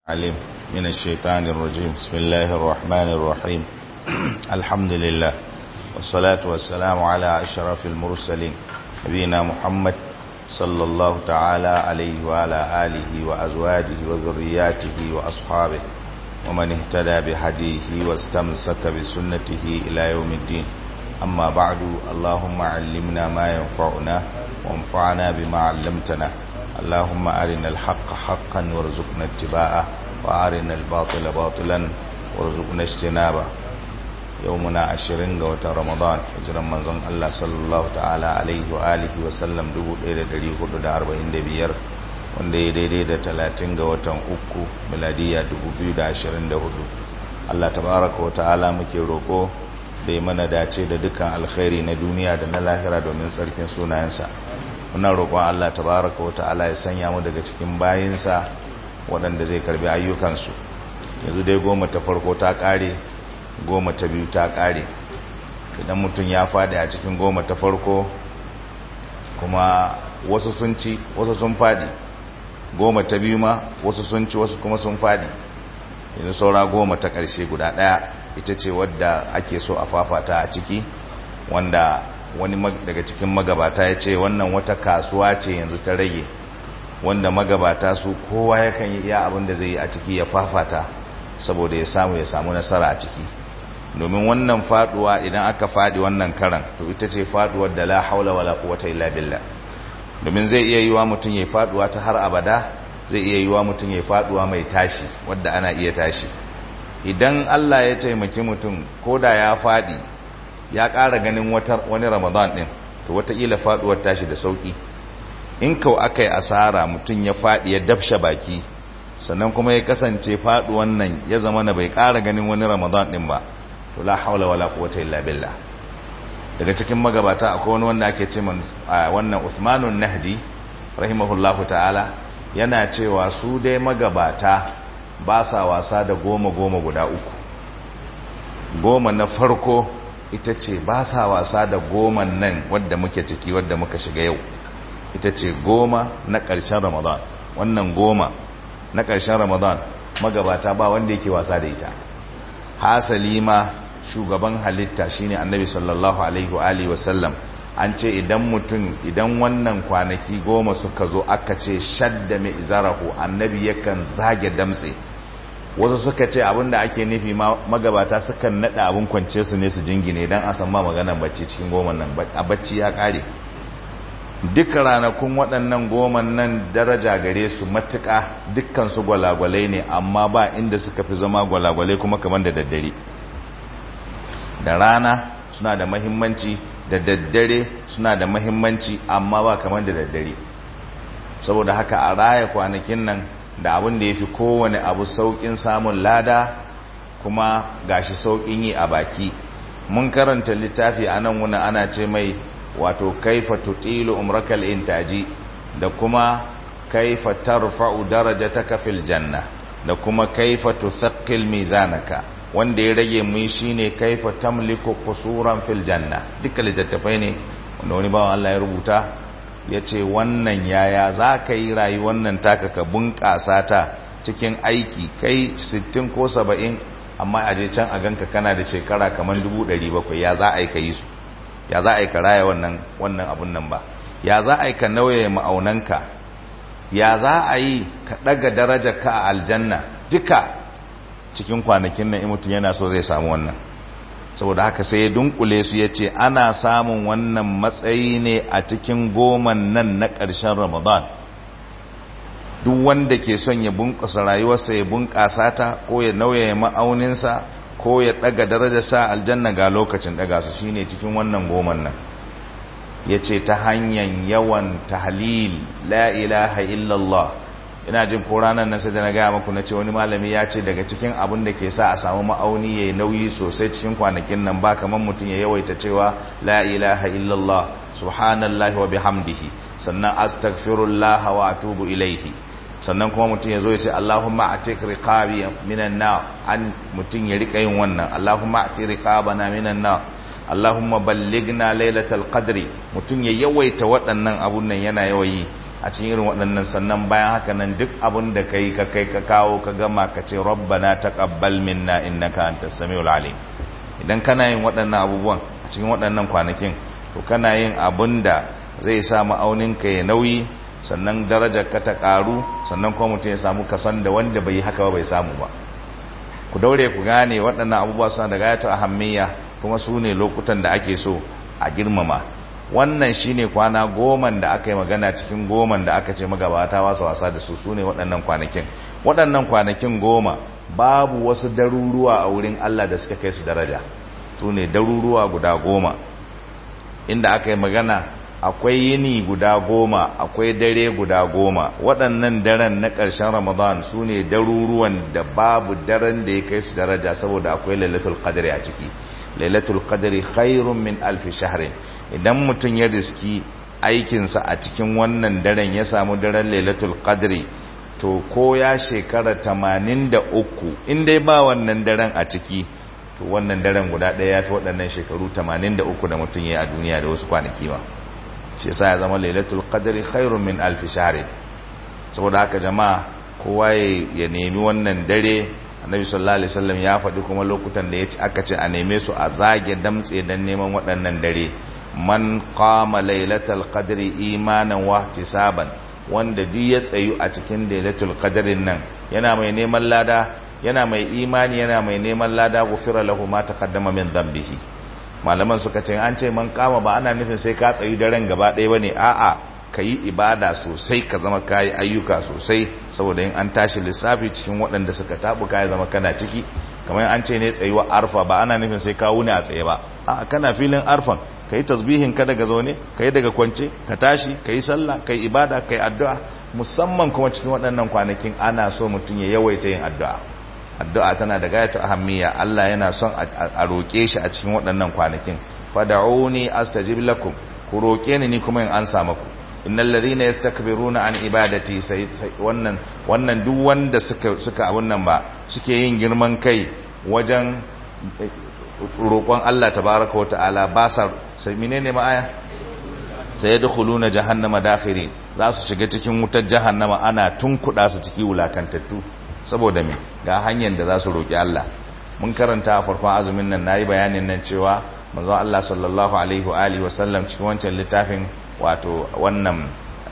عليم من الشيطان الرجيم بسم الله الرحمن الرحيم الحمد لله والصلاة والسلام على أشرف المرسلين نبينا محمد صلى الله تعالى عليه وعلى آله وأزواجه وذرياته وأصحابه ومن اهتدى بهديه واستمسك بسنته إلى يوم الدين أما بعد اللهم علمنا ما ينفعنا وانفعنا بما علمتنا اللهم أرنا الحق حقا وارزقنا اتباعه وأرنا الباطل باطلا وارزقنا اجتنابه يومنا عشرين قوة رمضان اجرم منظم الله صلى الله تعالى عليه وآله وسلم دبو إلى دري خدو دا أربعين دبير wanda ya daidai da talatin ga watan uku miladiya 2024 Allah tabaraka wa ta'ala muke roko da ya mana dace da dukkan alkhairi na duniya da na lahira domin tsarkin sunayensa muna roƙon Allah tabaraka wa ta'ala ya sanya mu daga cikin bayinsa waɗanda zai karbi ayyukansu yanzu dai goma ta farko ta ƙare goma ta biyu ta ƙare idan mutum ya faɗi a cikin goma ta farko kuma wasu sun ci wasu sun faɗi goma ta biyu ma wasu sun ci wasu kuma sun faɗi yanzu saura goma ta ƙarshe guda ɗaya ita ce wadda ake so a fafata a ciki wanda wani daga cikin magabata ya ce wannan wata kasuwa ce yanzu ta rage wanda magabata su kowa yakan yi iya abin da zai yi a ciki ya fafata saboda ya samu ya samu nasara a ciki domin wannan faduwa idan aka fadi wannan karan to ita ce faduwar da la haula wala quwwata illa billah domin zai iya yiwa mutum ya faduwa ta har abada zai iya yiwa mutum ya faduwa mai tashi wadda ana iya tashi idan Allah ya taimaki mutum koda ya fadi ya ƙara ganin wani ramadan ɗin to wataƙila faɗuwar tashi da sauƙi in kau aka yi asara mutum ya faɗi ya dafsha baki sannan kuma ya kasance faɗuwan nan ya zama na bai ƙara ganin wani ramadan ɗin ba to la haula wala quwwata illa billah daga cikin magabata akwai wani wanda ake ce wannan Usmanun Nahdi rahimahullahu ta'ala yana cewa su dai magabata ba sa wasa da goma goma guda uku goma na farko ita ce ba sa wasa da goman nan wadda muke ciki wadda muka shiga yau ita ce goma na ƙarshen ramadan wannan goma na ƙarshen ramadan magabata ba wanda yake wasa da ita hasali ma shugaban halitta shine annabi sallallahu alaihi wa alihi wasallam an ce idan mutum idan wannan kwanaki goma suka zo aka ce shadda mai izarahu annabi yakan zage damtse wasu suka ce abinda ake nufi magabata sukan nada abin kwance su ne su jingine don a san ma maganar bacci cikin goman nan a bacci ya kare duka ranakun waɗannan goman nan daraja gare su matuƙa dukkan su gwalagwalai ne amma ba inda suka fi zama gwalagwalai kuma kamar da daddare da rana suna da mahimmanci da daddare suna da mahimmanci amma ba kamar da daddare saboda haka a raya kwanakin nan da abin da ya fi kowane abu sauƙin samun lada kuma gashi sauƙin yi a baki mun karanta littafi a nan wuna ana ce mai wato kaifa tutilu umrakal intaji da kuma kaifa tarfa'u darajataka fil janna da kuma kaifa tuthaqqil mizanaka wanda ya rage mu shine kaifa tamliku qusuran fil janna duka littattafai ne wanda wani bawan Allah ya rubuta ya ce wannan yaya za ka yi rayu wannan taka ka bunƙasa ta cikin aiki kai 60 ko 70 amma a je can a ganka kana da shekara kamar 700 ya za a yi ka yi su ya za a yi ka raya wannan wannan abun nan ba ya za a yi ka nauye ma'aunanka ya za a yi ka ɗaga daraja ka a aljanna duka cikin kwanakin nan mutum yana so zai samu wannan saboda haka sai ya dunkule su ya ce ana samun wannan matsayi ne a cikin goman nan na ƙarshen ramadan duk wanda ke son ya bunƙasa rayuwarsa ya bunƙasa ta ko ya nauya ma'auninsa ko ya ɗaga darajarsa aljanna ga lokacin ɗaga su shine cikin wannan goman nan ya ce ta hanyar yawan tahlil la ilaha illallah ina jin ko ranar nan sai da na gaya maku na ce wani malami ya ce daga cikin abin da ke sa a samu ma'auni ya yi nauyi sosai cikin kwanakin nan ba kamar mutum ya yawaita cewa la ilaha illallah subhanallahi wa bihamdihi sannan astaghfirullah wa atubu ilaihi sannan kuma mutum ya zo ya ce Allahumma atik riqabi minan nar an mutum ya rika yin wannan Allahumma ati riqabana minan nar Allahumma ballighna lailatal qadri mutum ya yawaita waɗannan abun nan yana yawayi a cikin irin waɗannan sannan bayan haka nan duk abin da kai ka kai ka kawo ka gama ka ce rabbana taqabbal minna innaka antas samiul alim idan kana yin waɗannan abubuwan a cikin waɗannan kwanakin to kana yin abin da zai sa ma'aunin ka ya nauyi sannan darajar ka ta karu sannan kuma mutum ya samu kasan da wanda bai haka ba bai samu ba ku daure ku gane waɗannan abubuwa suna da gayatar ahammiya kuma su ne lokutan da ake so a girmama wannan shine kwana goman da aka yi magana cikin goman da aka ce magabata wasu wasa da su su ne waɗannan kwanakin waɗannan kwanakin goma babu wasu daruruwa a wurin Allah da suka kai su daraja su ne daruruwa guda goma inda aka yi magana akwai yini guda goma akwai dare guda goma waɗannan daren na ƙarshen ramadan su ne daruruwan da babu daren da ya kai su daraja saboda akwai lailatul qadri a ciki lailatul qadri khairun min alfi shahrin idan mutum ya riski aikinsa a cikin wannan daren ya samu daren lailatul qadri to ko ya shekara 83 in dai ba wannan daren a ciki to wannan daren guda ɗaya ya fi waɗannan shekaru 83 da mutum ya yi a duniya da wasu kwanaki ba shi yasa ya zama lailatul qadri khairun min alf shahr saboda haka jama'a kowa ya nemi wannan dare annabi sallallahu alaihi wasallam ya faɗi kuma lokutan da yace aka ce a neme su a zage damtse dan neman waɗannan dare man qama lailatul qadri imanan wa ihtisaban wanda duk ya tsayu a cikin lailatul qadrin nan yana mai neman lada yana mai imani yana mai neman lada gufira lahu ma taqaddama min dhanbihi malaman suka ce an ce man kama ba ana nufin sai ka tsayi daren gaba ɗaya bane a'a ka yi ibada sosai ka zama kayi ayyuka sosai saboda in an tashi lissafi cikin waɗanda suka tabu ka zama kana ciki kamar an ce ne tsayuwa arfa ba ana nufin sai ka wuni a tsaye ba a'a kana filin arfan ka yi tasbihin ka daga zaune ka yi daga kwance ka tashi ka yi sallah ka yi ibada ka yi addu'a musamman kuma cikin waɗannan kwanakin ana so mutum ya yawaita yin addu'a addu'a tana da gayatu ahammiya Allah yana son a roƙe shi a cikin waɗannan kwanakin fad'uni astajib lakum ku roƙe ni ni kuma in an samu ku innal ladhina yastakbiruna an ibadati sai wannan wannan duk wanda suka suka abun nan ba suke yin girman kai wajen roƙon Allah tabaraka wa ta'ala ba sa sai menene ma aya sai yadkhuluna jahannama dakhirin za su shiga cikin wutar jahannama ana tunkuda su ciki wulakantattu saboda me ga hanyar da za su roƙi Allah mun karanta a farkon azumin nan nayi bayanin nan cewa manzon Allah sallallahu alaihi wa alihi wasallam cikin wancan littafin wato wannan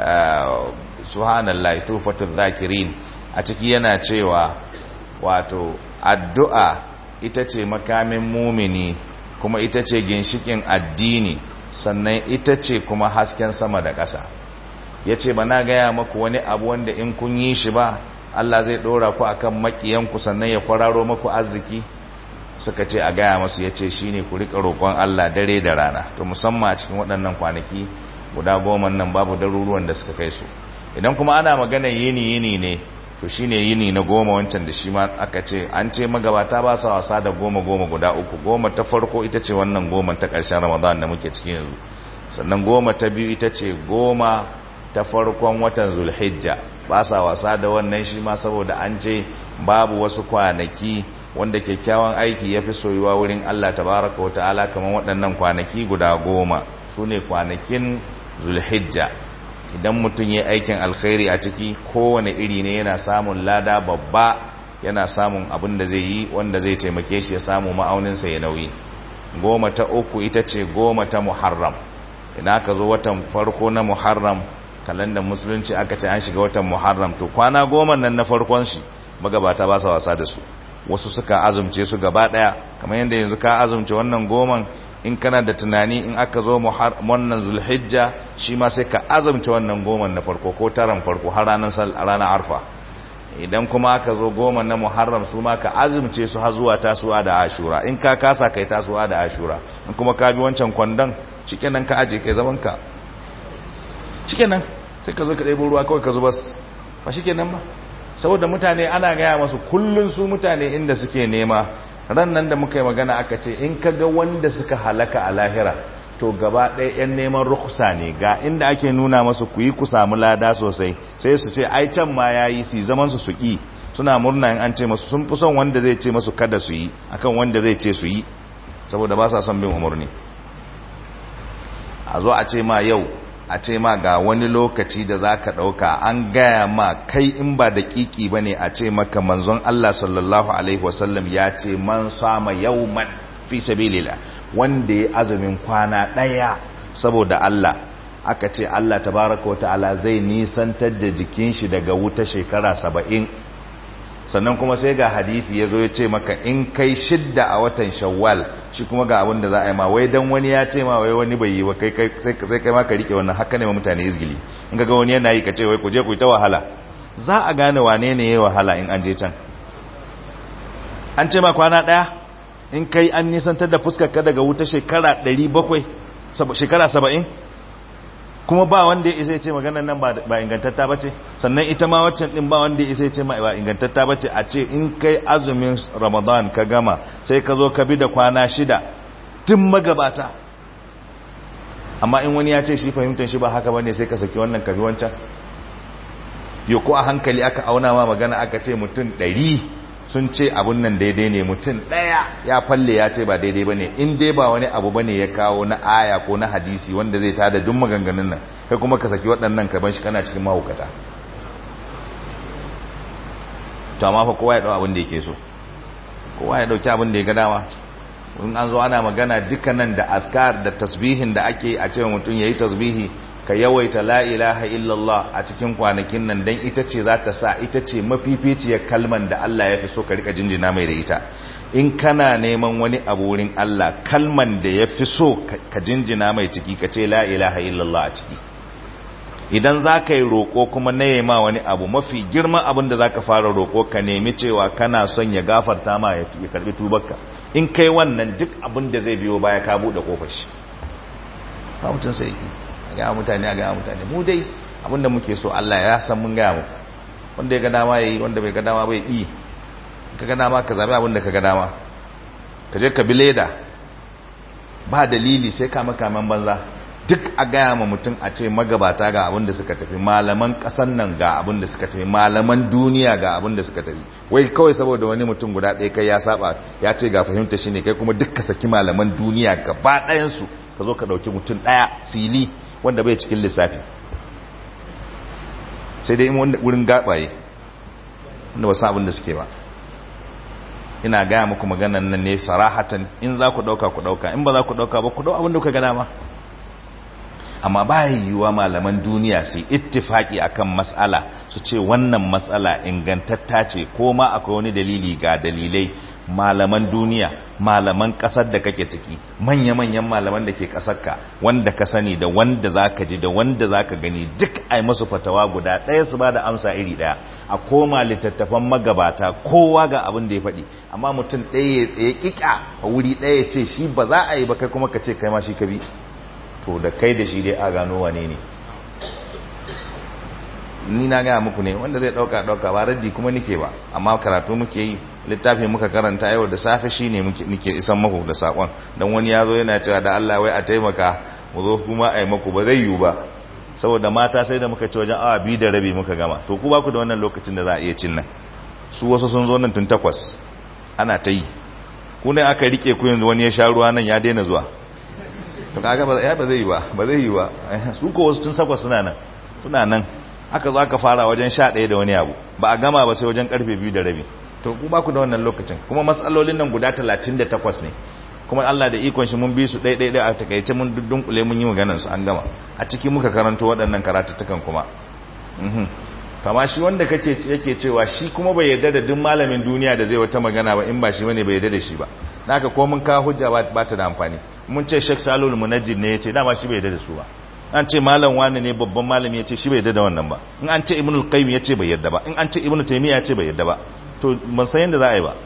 subhanallahi tufatul zakirin a ciki yana cewa wato addu'a ita ce makamin mumini kuma ita ce ginshikin addini sannan ita ce kuma hasken sama da ƙasa yace ba na gaya maku wani abu wanda in kun yi shi ba Allah zai ɗora ku akan makiyanku sannan ya kwararo maku arziki suka ce a gaya masu ya ce shi ne ku riƙa roƙon Allah dare da rana to musamman a cikin waɗannan kwanaki guda goma nan babu daruruwan da suka kai su idan kuma ana magana yini yini ne to shi ne yini na goma wancan da shi ma aka ce an ce magabata ba sa wasa da goma goma guda uku goma ta farko ita ce wannan goma ta ƙarshen ramadan da muke cikin yanzu sannan goma ta biyu ita ce goma ta farkon watan zulhijja ba sa wasa da wannan shi ma saboda an ce babu wasu kwanaki wanda kyakkyawan aiki ya fi soyuwa wurin Allah tabaraka wa ta'ala kamar waɗannan kwanaki guda goma su ne kwanakin zulhijja idan mutum ya aikin alkhairi a ciki kowane iri ne yana samun lada babba yana samun abin da zai yi wanda zai taimake shi ya samu ma'auninsa ya nauyi goma ta uku ita ce goma ta muharram idan aka zo watan farko na muharram kalandar musulunci aka ce an shiga watan muharram to kwana goma nan na farkon shi magabata ba sa wasa da su wasu suka azumce su gaba daya kamar yadda yanzu ka azumce wannan goman in kana da tunani in aka zo wannan zulhijja shi ma sai ka azumce wannan goman na farko ko taran farko har ranar ranar arfa idan kuma aka zo goma na muharram su ma ka azumce su har zuwa tasuwa da ashura in ka kasa kai tasuwa da ashura in kuma ka bi wancan kwandon nan ka aje kai zaman ka nan sai ka zo ka ɗebo ruwa kawai ka zuba ba shikenan ba saboda mutane ana gaya masu kullun su mutane inda suke nema ran nan da muka yi magana aka ce in ka ga wanda suka halaka a lahira to gaba ɗaya 'yan neman rukusa ne ga inda ake nuna masu ku yi ku samu lada sosai sai su ce ai can ma ya yi su zaman su su ƙi suna murna in an ce masu sun fi son wanda zai ce masu kada su yi akan wanda zai ce su yi saboda ba sa son bin umarni a zo a ce ma yau a ce ma ga wani lokaci da za ka ɗauka an gaya ma kai in ba da ƙiƙi ba ne a ce maka manzon Allah sallallahu Alaihi wasallam ya ce man sama yauman fi sabilillah wanda ya azumin kwana ɗaya saboda Allah aka ce Allah tabaraka wa ta'ala zai nisantar da jikin shi daga wuta shekara saba'in sannan kuma sai ga hadithi ya zo ya ce maka in kai shidda a watan shawwal shi kuma ga abin da za a yi ma wai dan wani ya ce ma wai wani bai yi ba kai sai kai ma ka rike wannan haka ne ma mutane izgili in ga wani yana yi ka ce wai ku je ku yi ta wahala za a gane wane ne ya wahala in an je can an ce ma kwana daya in kai an nisantar da fuskar ka daga wuta shekara 700 shekara 70 kuma ba wanda ya isa ya ce maganar nan ba ingantatta ba ce sannan ita ma waccan din ba wanda ya isa ya ce ma ba ingantatta ba ce a ce in kai azumin ramadan ka gama sai ka zo ka bi da kwana shida tun magabata amma in wani ya ce shi fahimtar shi ba haka ba ne sai ka saki wannan ka bi wancan yau ko a hankali aka auna ma magana aka ce mutum ɗari sun ce abun nan daidai ne mutum ɗaya ya falle ya ce ba daidai ba ne in dai ba wani abu ba ne ya kawo na aya ko na hadisi wanda zai tada duk maganganun nan kai kuma ka saki waɗannan ka ban shi kana cikin mahaukata to amma fa kowa ya ɗau abin da yake so kowa ya ɗauki abin da ya ga dama in an zo ana magana dukkanan da askar da tasbihin da ake a cewa mutum ya yi tasbihi ka yawaita la ilaha illallah a cikin kwanakin nan don ita ce za ta sa ita ce mafificiyar kalman da Allah ya fi so ka rika jinjina mai da ita in kana neman wani abu wurin Allah kalman da ya fi so ka jinjina mai ciki ka ce la ilaha illallah a ciki idan za ka yi roƙo kuma na yi ma wani abu mafi girman abin da za ka fara roƙo ka nemi cewa kana son ya gafarta ma ya karɓi tubarka in kai wannan duk abin da zai biyo baya ka buɗe ƙofar shi ba mutum sai a gaya mutane a gaya mutane mu dai abinda muke so Allah ya san mun gaya muku wanda ya ga dama yayi wanda bai ga dama bai yi ka ga dama ka zabi abinda ka ga dama ka je ka bi leda ba dalili sai ka makaman banza duk a gaya ma mutum a ce magabata ga abin da suka tafi malaman kasan nan ga abin da suka tafi malaman duniya ga abin da suka tafi wai kawai saboda wani mutum guda ɗaya kai ya saba ya ce ga fahimta shine kai kuma duk ka saki malaman duniya gaba ɗayansu ka zo ka ɗauki mutum ɗaya sili wanda bai cikin lissafi sai dai wurin gabaye wanda ba abin da suke ba ina gaya muku maganan nan ne sarahatan in za ku dauka ku dauka in ba za ku dauka ba ku dau abin da kuka gana ma amma ba yiwuwa malaman duniya su ittifaki akan mas'ala su ce wannan mas'ala ingantatta ce ko ma akwai wani dalili ga dalilai malaman duniya malaman kasar da kake ciki manya-manyan malaman da ke kasarka wanda ka sani da wanda zaka ji da wanda zaka gani duk ai masu fatawa guda ɗaya su ba da amsa iri ɗaya a koma littattafan magabata kowa ga abin da ya faɗi amma mutum ɗaya ya tsaye ƙiƙa a wuri ɗaya ya ce shi ba za a yi ba kai kuma ka ce kai ma shi ka bi to da kai da shi dai a gano wane ne ni na gaya muku ne wanda zai ɗauka ɗauka ba raddi kuma nike ba amma karatu muke yi littafi muka karanta yau da safe shi ne muke isan maku da saƙon don wani ya zo yana cewa da Allah wai a taimaka mu zo kuma a yi maku ba zai yiwu ba saboda mata sai da muka ci wajen awa biyu da rabi muka gama to ku ba ku da wannan lokacin da za a iya cin nan su wasu sun zo nan tun takwas ana ta yi ku ne aka rike ku yanzu wani ya sha ruwa nan ya daina zuwa to kaga ba ya ba zai yi ba ba zai yi ba su ko wasu tun sakwas suna nan suna nan aka zo aka fara wajen sha ɗaya da wani abu ba a gama ba sai wajen karfe biyu da rabi to ku ba ku da wannan lokacin kuma matsalolin nan guda talatin da takwas ne kuma Allah da ikon shi mun bi su ɗaya ɗaya a takaice mun dunkule mun yi maganar su an gama a ciki muka karanto waɗannan karatuttukan kuma kama shi wanda kake yake cewa shi kuma bai yarda da duk malamin duniya da zai wata magana ba in ba shi bane bai yarda da shi ba naka ko mun ka hujja ba ta da amfani mun ce Sheikh Salul Munajjid ne yace dama shi bai yarda da su ba an ce malam wani ne babban malami yace shi bai yarda da wannan ba in an ce Ibn al-Qayyim yace bai yarda ba in an ce Ibn Taymiyyah yace bai yarda ba to ban san yanda za a yi ba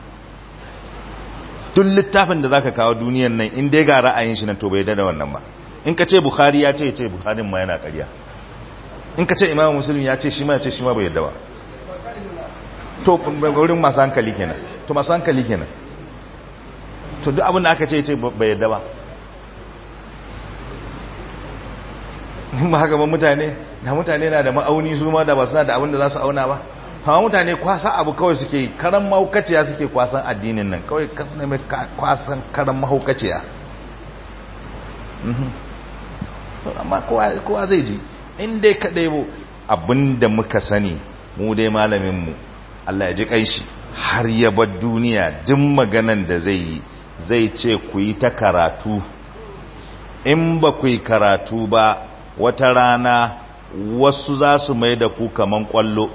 tun littafin da zaka kawo duniyar nan in dai ga ra'ayin shi nan to bai yarda da wannan ba in ka ce Bukhari ya ce yace Bukharin ma yana ƙarya in ka ce imamu musulun ya ce shi ma ya ce shi ma bai yadda ba to wurin masu hankali kenan to masu hankali kenan to duk abin da aka ce ce bai yadda ba ba haka ba mutane da mutane na da ma'auni su ma da ba suna da abin da za su auna ba hawa mutane kwasa abu kawai suke karan mahaukaciya suke kwasan addinin nan kawai kwasan karan mahaukaciya amma kowa zai ji in dai ka ɗebo abinda muka sani mu dai malaminmu Allah ya ji kanshi har ya bar duniya duk maganan da zai yi zai ce ku yi ta karatu in ba ku yi karatu ba wata rana wasu za su mai da ku kaman kwallo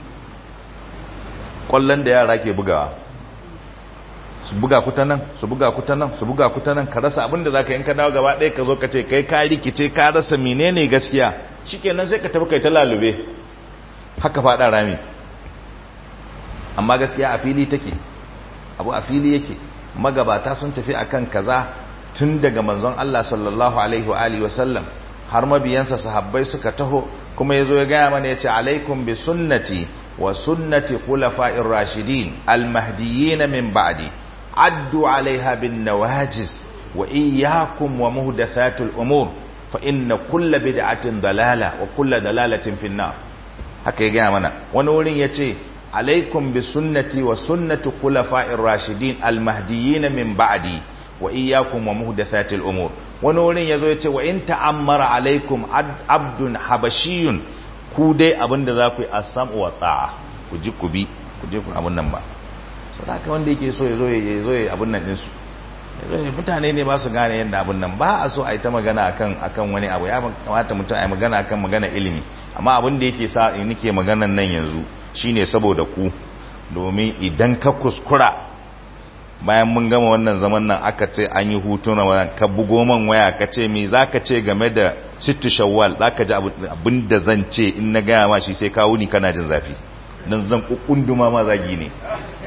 kwallon da yara ke bugawa su buga ku ta nan su buga ku ta nan su buga ku ta nan ka rasa abinda za ka yi ka dawo gaba ɗaya ka zo ka ce kai ka rikice ka rasa menene gaskiya shikenan sai ka tafi kai ta lalube haka faɗa rami amma gaskiya a fili take abu a fili yake magabata sun tafi akan kaza tun daga manzon Allah sallallahu alaihi wa alihi wasallam har mabiyansa sahabbai suka taho kuma yazo ya gaya mana yace alaikum bi sunnati wa sunnati khulafa'ir rashidin al-mahdiyyin min ba'di addu 'alayha bin nawajiz wa iyyakum wa muhdathatul umur fa inna kulla bid'atin dalala wa kulla dalalatin fin nar haka ya gaya mana wani wurin yace alaikum bi sunnati wa sunnati khulafa'ir rashidin al-mahdiyyin min ba'di wa iyyakum wa muhdathatil umur wani wurin yazo yace wa in ta'ammara alaikum abdun habashiyun ku dai abinda za ku yi as-sam'u wa ta'a ku ji ku bi ku je ku abun nan ba saboda wanda yake so yazo ya zo ya abun nan din su mutane ne ba su gane yadda abun nan ba a so a yi ta magana akan akan wani abu ya kamata mutum a yi magana akan magana ilimi amma abin da yake sa nake maganan nan yanzu shine saboda ku domin idan ka kuskura bayan mun gama wannan zaman nan aka ce an yi hutu na wannan ka bugo man waya ka ce me zaka ce game da sittu shawwal zaka ji abin da zan ce in na gaya ma shi sai ka wuni kana jin zafi dan zan kukunduma ma zagi ne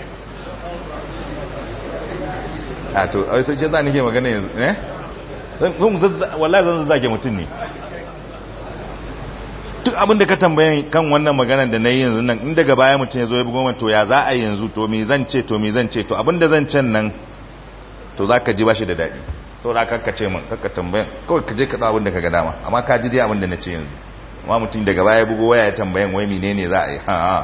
a to ai sai za nake magana yanzu eh wallahi zan zage mutum ne duk abin da ka tambaye kan wannan magana da na yi yanzu nan in daga baya mutum ya zo ya bugo to ya za a yanzu to me zan ce to me zan ce to abin da zan can nan to za ka ji ba shi da daɗi sau da aka ce min kakka tambayan kawai ka je ka abin da ka ga dama amma ka ji dai abin da na ce yanzu amma mutum daga baya bugo waya ya tambayan wai menene za a yi ha ha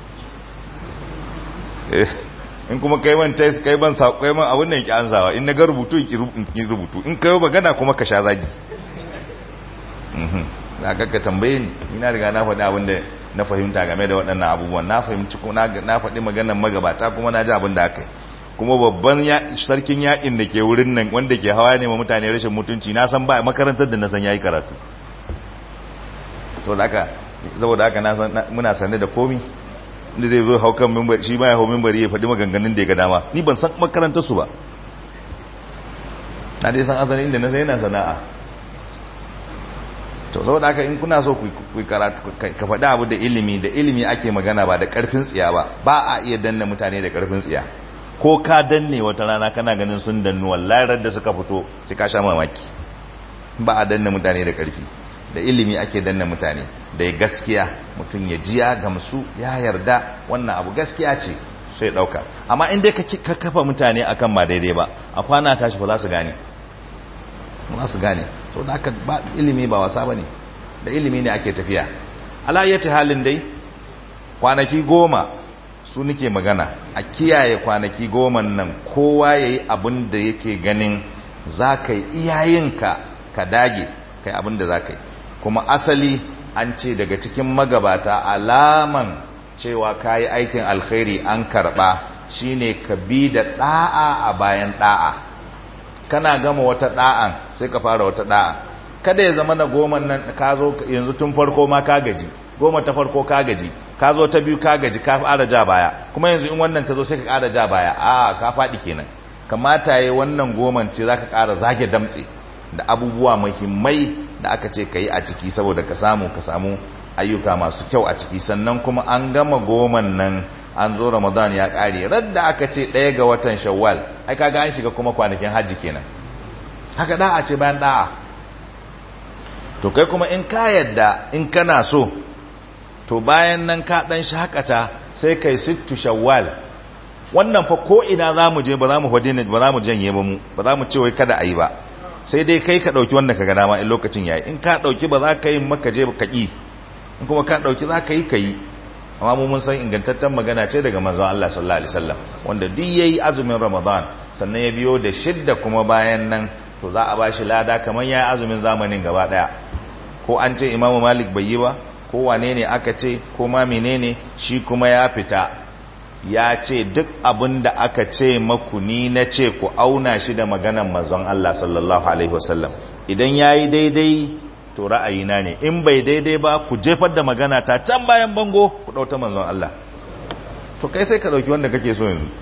in kuma kai man tais kai ban sako kai man abin nan ki ansawa in na ga rubutu in ki rubutu in kai magana kuma ka sha zagi mhm na kakka tambaye ni ina riga na faɗi abin da na fahimta game da waɗannan abubuwan na fahimci kuma na faɗi maganar magabata kuma na ji abin da aka yi kuma babban sarkin yakin da ke wurin nan wanda ke hawa ne ma mutane rashin mutunci na san ba makarantar da na san yayi karatu saboda haka saboda haka na san muna sane da komi inda zai zo hau kan mimbar shi ma ya hau mimbari ya faɗi maganganun da ya ga dama ni ban san makarantar su ba na dai san asalin inda na sai yana sana'a to saboda haka in kuna so ku karatu ka faɗi abu da ilimi da ilimi ake magana ba da ƙarfin tsiya ba ba a iya danna mutane da ƙarfin tsiya ko ka danne wata rana kana ganin sun dannu wallahi da suka fito sai ka sha mamaki ba a danna mutane da ƙarfi da ilimi ake danna mutane da ya gaskiya mutum ya jiya gamsu ya yarda wannan abu gaskiya ce sai ɗauka amma in dai ka kafa mutane akan ba daidai ba a kwana tashi ba za su gane ba su gane sau da aka ba ilimi ba wasa ba ne da ilimi ne ake tafiya alayyati halin dai kwanaki goma su nike magana a kiyaye kwanaki goma nan kowa ya yi abin da yake ganin za ka yi iyayenka ka dage kai abin da za ka yi kuma asali an ce daga cikin magabata alaman cewa ka yi aikin alkhairi an karɓa shine ka bi da ɗa'a a bayan ɗa'a kana gama wata da'an sai ka fara wata da'a kada ya zama na goma nan ka zo yanzu tun farko ma ka gaji goma ta farko ka gaji ka zo ta biyu ka gaji ka fara ja baya kuma yanzu in wannan ta zo sai ka ƙara ja baya a ka faɗi kenan kamata yayi wannan goman ce zaka ƙara zage damtse da abubuwa muhimmai da aka ce kai a ciki saboda ka samu ka samu ayyuka masu kyau a ciki sannan kuma an gama goman nan an zo ramadan ya kare radda aka ce ɗaya ga watan shawwal ai kaga an shiga kuma kwanakin hajji kenan haka da'a ce bayan da'a to kai kuma in ka yadda in kana so to bayan nan ka dan shakata sai kai sittu shawwal wannan fa ko ina zamu je ba za mu fadi ba za mu janye ba mu ba za mu ce wai kada ayi ba sai dai kai ka dauki wanda kaga dama in lokacin yayi in ka dauki ba za ka yi maka je ka ki in kuma ka dauki za ka yi ka yi amma mu mun san ingantaccen magana ce daga manzon Allah sallallahu alaihi wasallam wanda duk yayi azumin Ramadan sannan ya biyo da shidda kuma bayan nan to za a bashi lada kamar yayi azumin zamanin gaba daya ko an ce imamu malik bai yi ba ko wane ne aka ce ko ma menene shi kuma ya fita ya ce duk abin da aka ce maku ni na ce ku auna shi da maganan manzon Allah sallallahu alaihi wasallam idan yayi daidai to ra'ayina ne in bai daidai ba ku jefar da magana ta can bayan bango ku dauta manzon Allah to kai sai ka dauki wanda kake so yanzu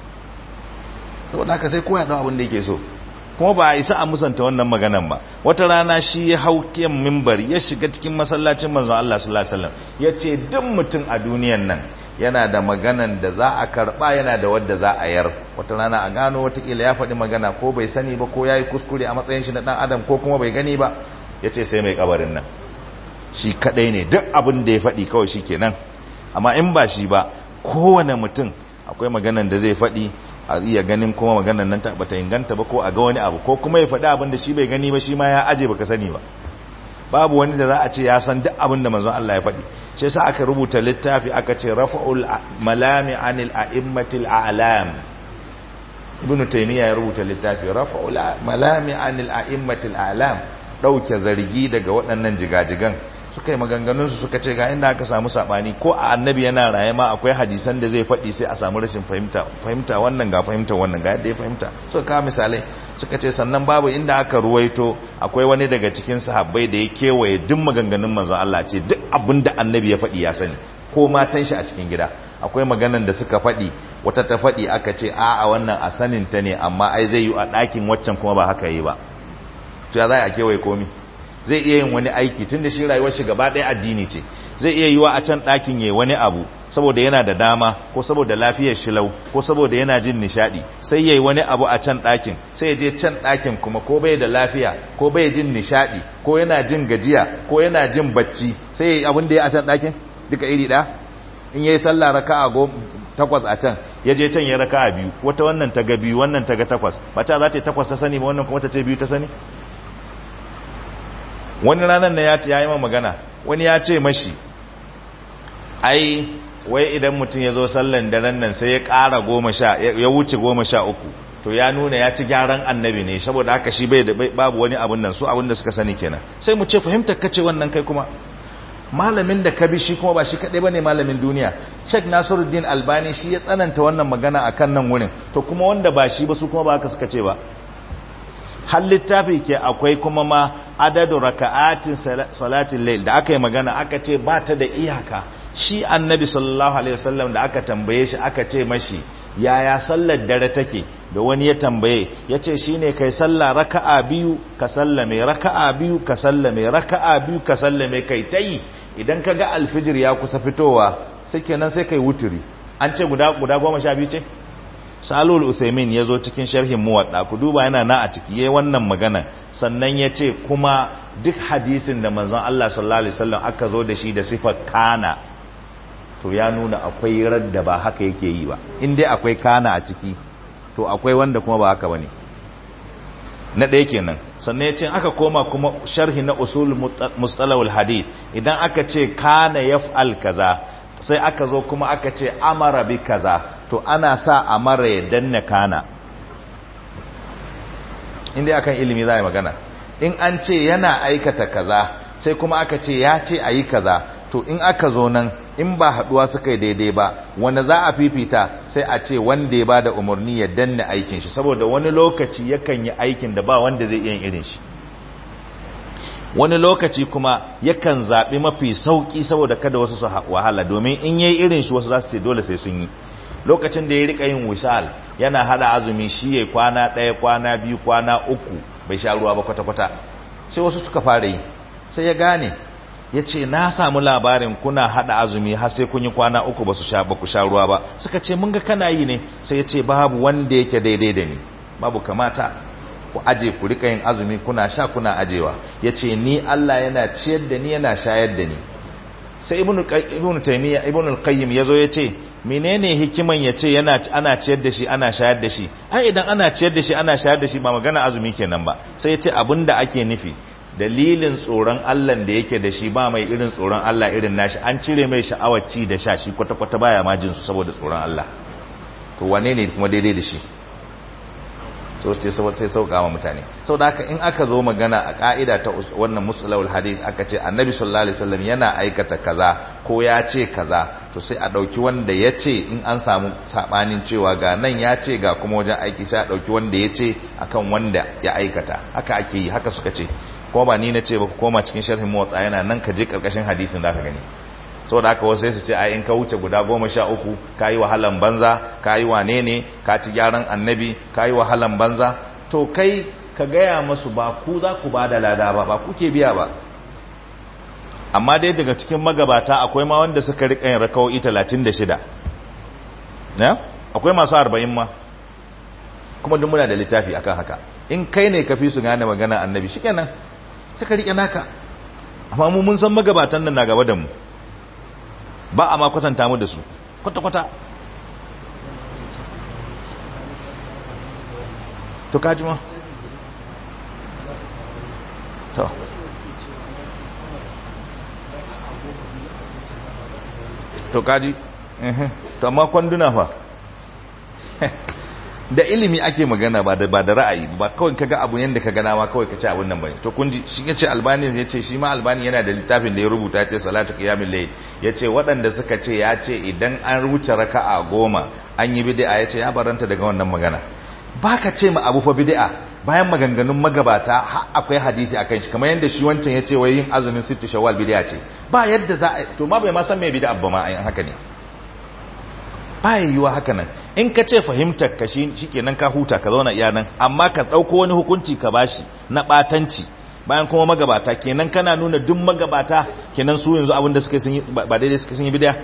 to da ka sai koya da abin da yake so kuma ba a isa a musanta wannan maganan ba wata rana shi ya hau kiyan mimbar ya shiga cikin masallacin manzon Allah sallallahu alaihi wasallam ya ce duk mutum a duniyan nan yana da maganan da za a karba yana da wadda za a yar wata rana a gano watakila ya faɗi magana ko bai sani ba ko ya yi kuskure a matsayin shi na ɗan adam ko kuma bai gani ba ya ce sai mai kabarin nan shi kaɗai ne duk abin da ya faɗi kawai shi kenan amma in ba shi ba kowane mutum akwai maganan da zai faɗi a iya ganin kuma maganan nan bata inganta ba ko a ga wani abu ko kuma ya faɗi abin da shi bai gani ba shi ma ya aje baka sani ba babu wani da za a ce ya san duk abin da manzon Allah ya faɗi shi yasa aka rubuta littafi aka ce rafa'ul malami anil a'immatil a'lam ibnu taymiya ya rubuta littafi rafa'ul malami anil a'immatil a'lam dauke zargi daga waɗannan jigajigan suka yi maganganun su suka ce ga inda aka samu sabani ko a annabi yana raye ma akwai hadisan da zai faɗi sai a samu rashin fahimta fahimta wannan ga fahimta wannan ga yadda ya fahimta suka kawo misalai suka ce sannan babu inda aka ruwaito akwai wani daga cikin sahabbai da ya kewaye duk maganganun manzon Allah ce duk abin da annabi ya faɗi ya sani ko matan shi a cikin gida akwai maganan da suka faɗi wata ta faɗi aka ce a a wannan a sanin ta ne amma ai zai yi a ɗakin waccan kuma ba haka yi ba to ya za a kewaye komi zai iya yin wani aiki tun da shi rayuwar shi gaba ɗaya addini ce zai iya yiwa a can ɗakin yayi wani abu saboda yana da dama ko saboda lafiyar shilau ko saboda yana jin nishadi sai yayi wani abu a can ɗakin sai ya je can ɗakin kuma ko bai da lafiya ko bai jin nishadi ko yana jin gajiya ko yana jin bacci sai yayi abin da ya a can ɗakin duka iri ɗaya in yayi sallah raka'a go takwas a can ya je can ya raka'a biyu wata wannan ta ga biyu wannan ta ga takwas ba ta za ta yi takwas ta sani ba wannan kuma ta ce biyu ta sani wani ranar na ya yi magana wani ya ce mashi ai wai idan mutum ya zo sallan daren nan sai ya ƙara goma sha ya wuce goma sha uku to ya nuna ya ci gyaran annabi ne saboda haka shi bai da babu wani abun nan su abun da suka sani kenan sai mu ce fahimtar kace wannan kai kuma malamin da ka bi shi kuma ba shi kadai bane malamin duniya Sheikh Nasiruddin Albani shi ya tsananta wannan magana akan nan wurin to kuma wanda ba shi ba su kuma ba haka suka ce ba har littafi ke akwai kuma ma adadu raka'atin salatin layl da aka yi magana aka ce ba ta da iyaka shi annabi sallallahu alaihi wasallam da aka tambaye shi aka ce mashi yaya sallar dare take da wani ya tambaye ya ce shi ne kai sallah raka'a biyu ka sallame raka'a biyu ka sallame raka'a biyu ka sallame kai ta yi idan ka ga alfijir ya kusa fitowa sai kenan sai kai wuturi an ce guda goma sha biyu ce salul uthaymin ya zo cikin sharhin muwadda ku duba yana na a ciki yayin wannan magana sannan ya ce kuma duk hadisin da manzon Allah sallallahu alaihi wasallam aka zo da shi da sifar kana to ya nuna akwai radda ba haka yake yi ba in dai akwai kana a ciki to akwai wanda kuma ba haka bane na ɗaya kenan sannan ya ce aka koma kuma sharhi na usul mustalahul hadith idan aka ce kana yaf'al kaza sai aka zo kuma aka ce amara bi kaza to ana sa amara ya danna kana inda akan ilimi za a yi magana in an ce yana aikata kaza sai kuma aka ce ya ce a yi kaza to in aka zo nan in ba haduwa suka yi daidai ba wanda za a fifita sai a ce wanda ya ba da umarni ya danna aikin shi saboda wani lokaci yakan yi aikin da ba wanda zai iya irin shi wani lokaci kuma yakan zaɓi mafi sauƙi saboda kada wasu su wahala domin in yayi irin shi wasu za su ce dole sai sun yi lokacin da ya rika yin wisal yana hada azumi shi ya kwana ɗaya kwana biyu kwana uku bai sha ruwa ba kwata-kwata sai wasu suka fara yi sai ya gane ya ce na samu labarin kuna hada azumi har sai kun yi kwana uku ba su sha ba ku sha ruwa ba suka ce mun ga kana yi ne sai ya ce babu wanda yake daidai da ni babu kamata ku aje ku rika yin azumi kuna sha kuna ajewa ya ce ni Allah yana ciyar da ni yana shayar da ni sai ibnu ibnu taymiya ibnu al-qayyim yazo yace menene hikiman yace yana ana ciyar da shi ana shayar da shi ai idan ana ciyar da shi ana shayar da shi ba magana azumi kenan ba sai yace abinda ake nufi dalilin tsoron Allah da yake da shi ba mai irin tsoron Allah irin nashi an cire mai sha'awar ci da sha shi kwata kwata baya ma jin su saboda tsoron Allah to wane ne kuma daidai da shi so ce sai sauka ma mutane sau da haka in aka zo magana a ka'ida ta wannan musulawul hadith aka ce annabi sallallahu alaihi wasallam yana aikata kaza ko ya ce kaza to sai a dauki wanda ya ce in an samu sabanin cewa ga nan ya ce ga kuma wajen aiki sai a dauki wanda ya ce akan wanda ya aikata haka ake yi haka suka ce ko ba ni na ce ba ku koma cikin sharhin motsa yana nan ka je karkashin hadisin zaka gani saboda haka wasu sai su ce ai in ka wuce guda goma sha uku ka yi wahalan banza ka yi wane ne ka ci gyaran annabi ka yi wahalan banza to kai ka gaya masu ba ku za ku ba da lada ba ba ku ke biya ba amma dai daga cikin magabata akwai ma wanda suka riƙa yin rakawo'i talatin da shida akwai masu arba'in ma kuma duk muna da littafi akan haka in kai ne ka fi su gane magana annabi shi kenan suka riƙe naka amma mu mun san magabatan nan na gaba da mu ba a ma kwatanta mu da su kwata-kwata to kaji ma to to kaji to amma kwanduna fa da ilimi ake magana ba da ba da ra'ayi ba kawai kaga abu yanda ka gana ma kawai ka ce abun nan bane to kun ji shi yace albani yace shi ma albani yana da littafin da ya rubuta yace salatu qiyamul layl yace waɗanda suka ce ya ce idan an wuce raka'a goma an yi bid'a yace ya baranta daga wannan magana baka ce ma abu fa bid'a bayan maganganun magabata har akwai hadisi akan shi kamar yanda shi wancan yace wai yin azumin sittu shawwal bid'a ce ba yadda za a to ma bai ma san me bid'a ba ma ayin haka ne ba yiwuwa haka nan in ka ce fahimtar ka shi kenan ka huta ka zauna iya nan amma ka ɗauko wani hukunci ka bashi na ɓatanci bayan kuma magabata kenan kana nuna duk magabata kenan su yanzu abinda suka sun yi ba daidai suka sun yi bidiya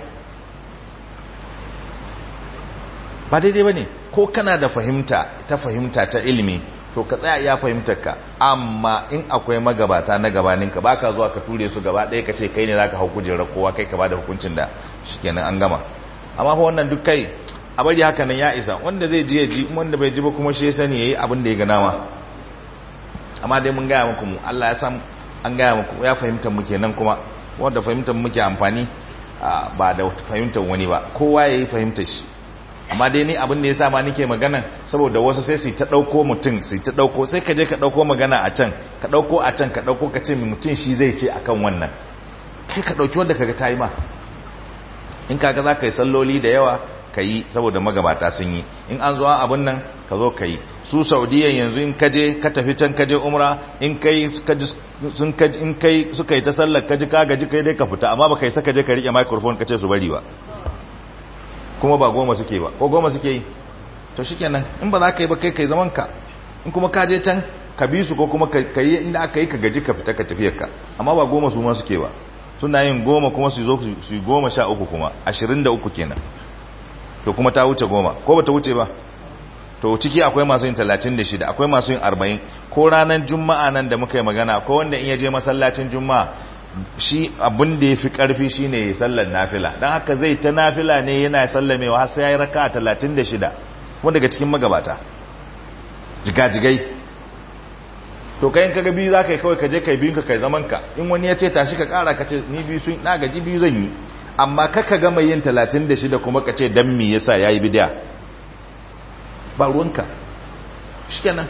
ba daidai ba ne ko kana da fahimta ta fahimta ta ilimi to ka tsaya iya fahimtar ka amma in akwai magabata na gabaninka ba ka zuwa ka ture su gaba ɗaya ka ce kai ne za ka hau kujerar kowa kai ka ba da hukuncin da shi kenan an gama amma fa wannan duk kai a bari haka nan ya isa wanda zai ji ya ji wanda bai ji ba kuma shi ya sani yayi abin da ya ga nama amma dai mun gaya muku mu Allah ya san an gaya muku ya fahimta mu kenan kuma wanda fahimtar muke amfani ba da fahimtar wani ba kowa yayi fahimtar shi amma dai ni abin da ya sa ma nake magana saboda wasu sai su ta dauko mutum su ta dauko sai ka je ka dauko magana a can ka dauko a can ka dauko ka ce mutum shi zai ce akan wannan kai ka dauki wanda kaga tayi ma in kaga za ka yi salloli da yawa ka yi saboda magabata sun yi in an zuwa abin nan ka zo ka yi su saudiyan yanzu in kaje ka tafi can kaje umra in kai sun kaji in kai suka yi ta sallar kaji ka gaji kai dai ka fita amma ba kai saka je ka rike microphone ka ce su bari ba kuma ba goma suke ba ko goma suke yi to shikenan in ba za ka yi ba kai kai zaman ka in kuma ka je can ka bi su ko kuma ka yi inda aka yi ka gaji ka fita ka tafiyar ka amma ba goma su ma suke ba suna yin goma kuma su zo su yi goma sha uku kuma ashirin da uku kenan to kuma ta wuce goma ko ba ta wuce ba to ciki akwai masu yin talatin da shida akwai masu yin arba'in ko ranar juma'a nan da muka yi magana ko wanda in ya je masallacin juma'a shi abin da ya fi ƙarfi shi ne sallar nafila don haka zai ta nafila ne yana sallamewa har sai ya yi raka talatin da shida wanda daga cikin magabata jigajigai to kayan kaga biyu za ka yi kawai ka je kai biyun ka kai zaman ka in wani ya ce tashi ka kara ka ce ni biyu sun na gaji biyu zan yi amma kaka gama yin 36 kuma ka ce dan me yasa yayi bid'a ba ruwanka shikenan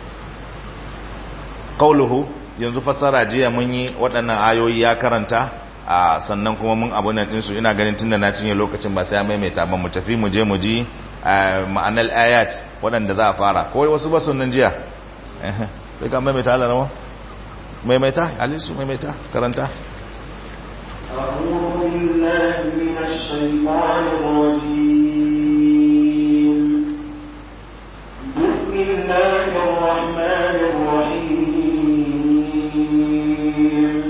qauluhu yanzu fassara jiya mun yi waɗannan ayoyi ya karanta a sannan kuma mun abu nan ɗinsu ina ganin tunda na cinye lokacin ba sai ya maimaita ba mu tafi mu je mu ji ma'anar ayat waɗanda za a fara ko wasu ba nan jiya sai ka maimaita Allah rawa maimaita alisu maimaita karanta أعوذ بالله من الشيطان الرجيم بسم الله الرحمن الرحيم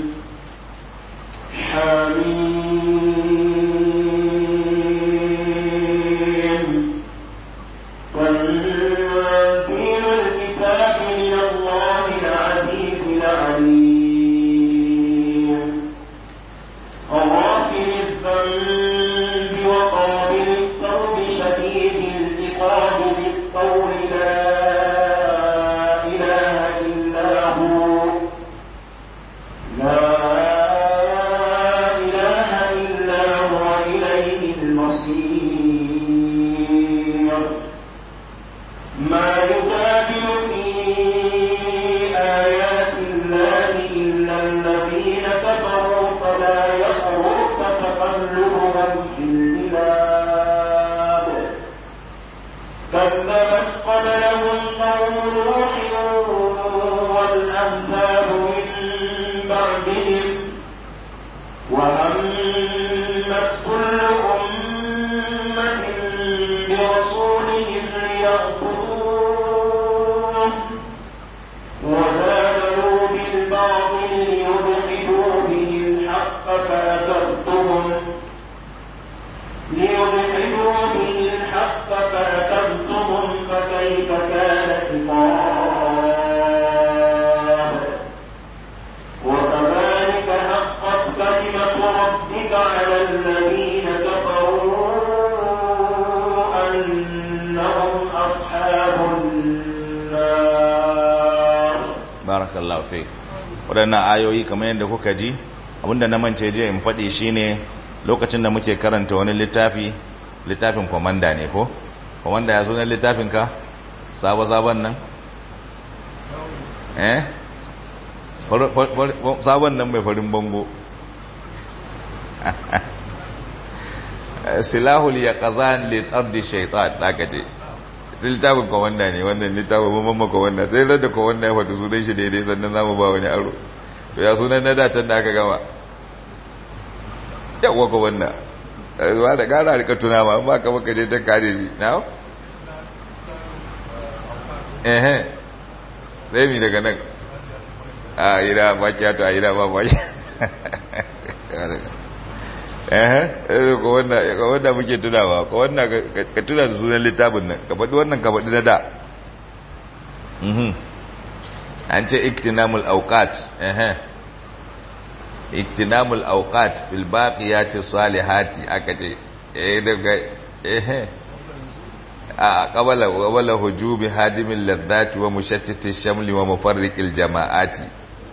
حميم تنزيل الكتاب من الله العزيز العليم غافر الذنب وقابل التوب شديد العقاب بالقول لا إله إلا هو لا إله إلا هو إليه المصير ما يجادل كذبت قبلهم قوم نوح والأحزاب من بعدهم وهمت كل أمة برسولهم ليأخذوه وجادلوا بالباطل ليدحضوا به الحق فأخذتهم ليدحضوا به الحق فأخذتهم فكيف كان عقاب وكذلك حقت كلمة ربك على الذين كفروا أنهم أصحاب النار barakallahu fi waɗannan ayoyi kamar yadda kuka ji abinda na mance je in faɗi shine lokacin da muke karanta wani littafi littafin komanda ne ko komanda ya sunan littafin ka sabo-sabon nan eh sabon nan mai farin bango silahul ya kazan litardi shaitan aka ce sai littafin komanda ne wannan littafin mamman komanda sai rada komanda ya faɗi sunan shi daidai sannan zamu ba wani aro to ya sunan na dacen da aka gama yawwa komanda zuwa da gara rika tuna ma ba ka baka je ta kare shi na ehe sai mi daga nan a ira ba kiyato a ira ba ba eh ko wanda ko wanda muke tunawa ko wanda ka tuna da sunan littafin nan ka faɗi wannan ka faɗi na da mhm an ce iktinamul awqat eh iktinamul awqat fil baqiyati salihati aka ce eh daga eh a qabala qabala hujubi hadimil ladhati wa mushattiti shamli wa mufarriqil jama'ati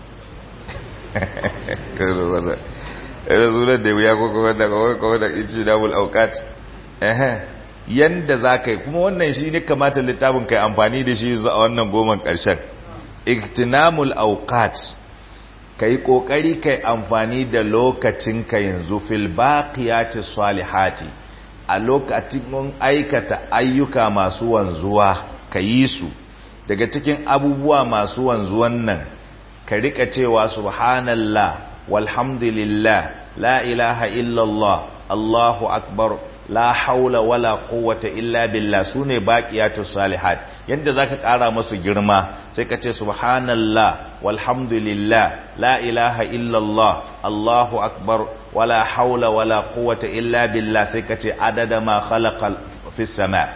rasulun da ya koko wanda kawai da ici damul aukat ehe yanda za ka yi kuma wannan shi ne kamata littafin kai amfani da shi a wannan goman ƙarshen iktinamul aukat ka yi ƙoƙari kai amfani da lokacin ka yanzu fil baqiyati salihati a lokacin mun aikata ayyuka masu wanzuwa ka yi su daga cikin abubuwa masu wanzuwan nan ka rika cewa subhanallah walhamdulillah la ilaha illallah allahu akbar la haula wala quwwata illa billah sune baqiyatus salihat yadda zaka kara masu girma sai ka ce subhanallah walhamdulillah la ilaha illallah allahu akbar wala haula wala quwwata illa billah sai ka ce adada ma khalaqa fis sama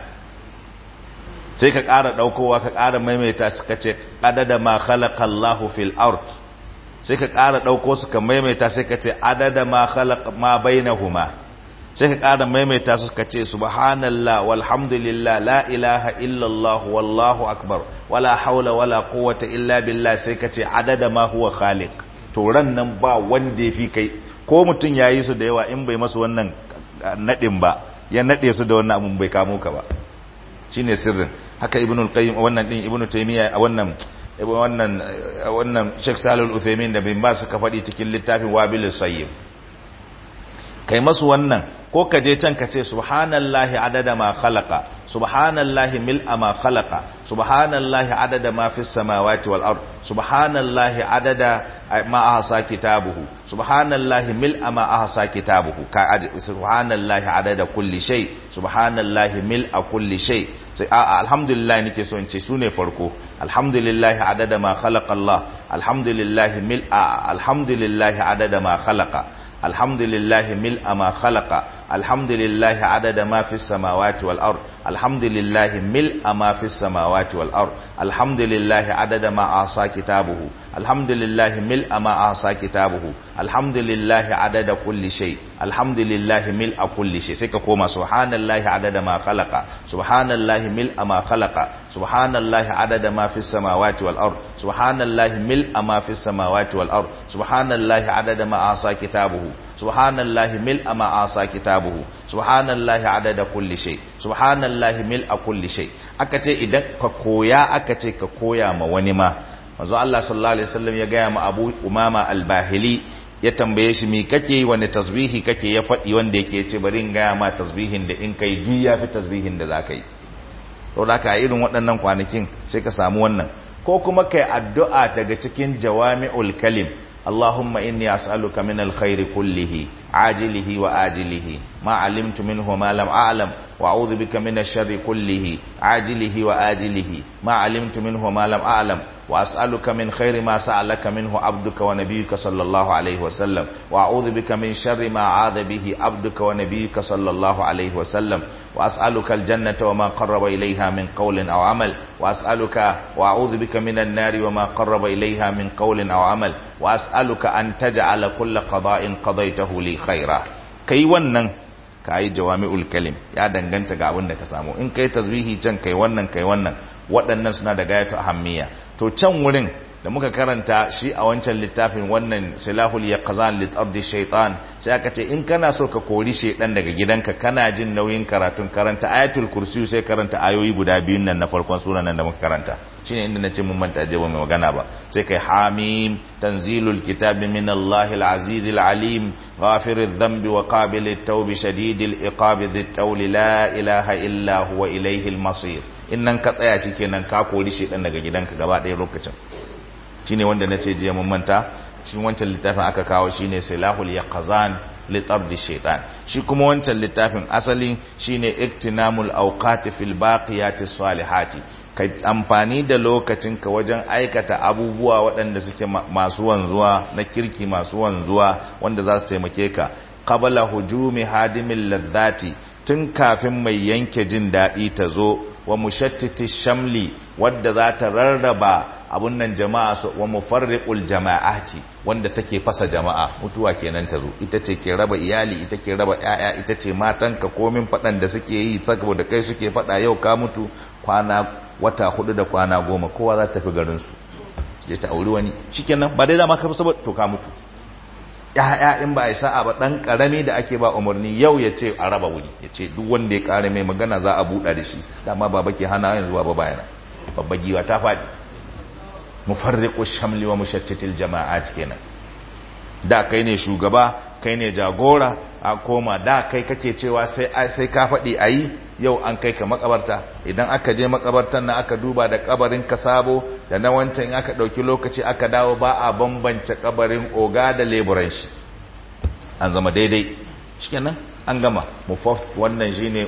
sai ka kara daukowa ka kara maimaita su ka ce adada ma khalaqa allahu fil ard sai ka ƙara ɗauko su ka maimaita sai ka ce adada ma khalaq ma bainahuma sai ka ƙara maimaita su ka ce subhanallah walhamdulillah la ilaha illallah wallahu akbar wala haula wala quwwata illa billah sai ka ce adada ma huwa khaliq to ran nan ba wanda yafi kai ko mutum yayi su da yawa in bai masu wannan nadin ba ya nade su da wannan abun bai kamo ka ba shine sirrin haka ibnul qayyim wannan din ibnu taymiya a wannan wannan wannan Sheikh Salih Al-Uthaymeen da bin ba suka faɗi cikin littafin Wabil Sayyib kai masu wannan ko ka je can ka ce subhanallahi adada ma khalaqa subhanallahi mil'a ma khalaqa subhanallahi adada ma fis samawati wal ard subhanallahi adada ma ahsa kitabuhu subhanallahi mil'a ma ahsa kitabuhu ka subhanallahi adada kulli shay subhanallahi mil'a kulli shay sai a alhamdulillah nake so in ce sune farko alhamdulillah adada ma khalaqa Allah alhamdulillah mil'a alhamdulillah adada ma khalaqa الحمد لله ملء ما خلق الحمد لله عدد ما في السماوات والأرض الحمد لله ملء ما في السماوات والأرض الحمد لله عدد ما أعصى كتابه الحمد لله ملء ما أعصى كتابه الحمد لله عدد كل شيء الحمد لله ملء كل شيء سيكا كوما سبحان الله عدد ما خلق سبحان الله ملء ما خلق سبحان الله عدد ما في السماوات والأرض سبحان الله ملء ما في السماوات والأرض سبحان الله عدد ما أعصى كتابه سبحان الله ملء ما أعصى كتابه سبحان الله عدد كل شيء سبحان الله ملء كل شيء akace idan ka koya akace ka koya ma wani ma manzo Allah sallallahu alaihi wasallam ya gaya ma Abu Umama al-Bahili ya tambaye shi me kake wani tasbihi kake ya faɗi wanda yake ce bari in gaya ma tasbihin da in kai duk yafi tasbihin da zaka yi to da ka irin waɗannan kwanakin sai ka samu wannan ko kuma kai addu'a daga cikin jawami'ul kalim اللهم إني أسألك من الخير كله عاجله وآجله ما علمت منه ما لم أعلم وأعوذ بك من الشر كله عاجله وآجله ما علمت منه ما لم أعلم وأسألك من خير ما سألك منه عبدك ونبيك صلى الله عليه وسلم وأعوذ بك من شر ما عاذ به عبدك ونبيك صلى الله عليه وسلم وأسألك الجنة وما قرب إليها من قول أو عمل وأسألك وأعوذ بك من النار وما قرب إليها من قول أو عمل وأسألك أن تجعل كل قضاء قضيته لي خيرا كي ونن كاي جوامع الكلم يا دنگنت ga abin da ka samu in kai tazwihi can kai wannan kai wannan waɗannan suna da gayatu ahammiya to can wurin da muka karanta shi a wancan littafin wannan silahul yaqzan lit ardi shaytan sai aka ce in kana so ka kori shaydan daga gidanka kana jin nauyin karatun karanta ayatul kursi sai karanta ayoyi guda biyun nan na farkon suran nan da muka karanta shine inda nace mun manta je ba mai magana ba sai kai hamim tanzilul kitabi min allahil azizil alim ghafiriz dhanbi wa qabilit tawbi shadidil iqabi dhit tawli la ilaha illa huwa ilayhil masir in nan ka tsaya shikenan ka kori shaydan daga gidanka gaba ɗaya lokacin shine wanda nace jiya mun manta cikin wancan littafin aka kawo shine silahul yaqzan li tabdi shaytan shi kuma wancan littafin asali shine iktinamul awqati fil baqiyati salihati ka amfani da lokacinka wajen aikata abubuwa waɗanda suke masu wanzuwa na kirki masu wanzuwa wanda za su taimake ka qabla hujumi hadimil ladhati tun kafin mai yanke jin daɗi ta zo wa mushattiti shamli wadda za ta rarraba abun nan jama'a su wa mufarriqul jama'ati wanda take fasa jama'a mutuwa kenan ta zo ita ce ke raba iyali ita ke raba yaya ita ce matanka komin fadan da suke yi saboda kai suke fada yau ka mutu kwana wata hudu da kwana goma kowa za ta tafi garin su je ta auri wani shikenan ba dai da ma ka saboda to ka mutu ya'ya in ba a sa'a ba dan karami da ake ba umarni yau ya ce a raba wuri ya ce duk wanda ya kare mai magana za a buɗa da shi dama baba ke hana yanzu ba bayana babba giwa ta faɗi mufarriqu shamli wa mushattitil jama'at kenan da kai ne shugaba kai ne jagora a koma da kai kake cewa sai sai ka faɗi ayi yau an kai ka makabarta idan aka je makabartan nan aka duba da kabarin ka sabo da na wancan in aka dauki lokaci aka dawo ba a bambance kabarin oga da leburan shi an zama daidai shikenan an gama wannan shine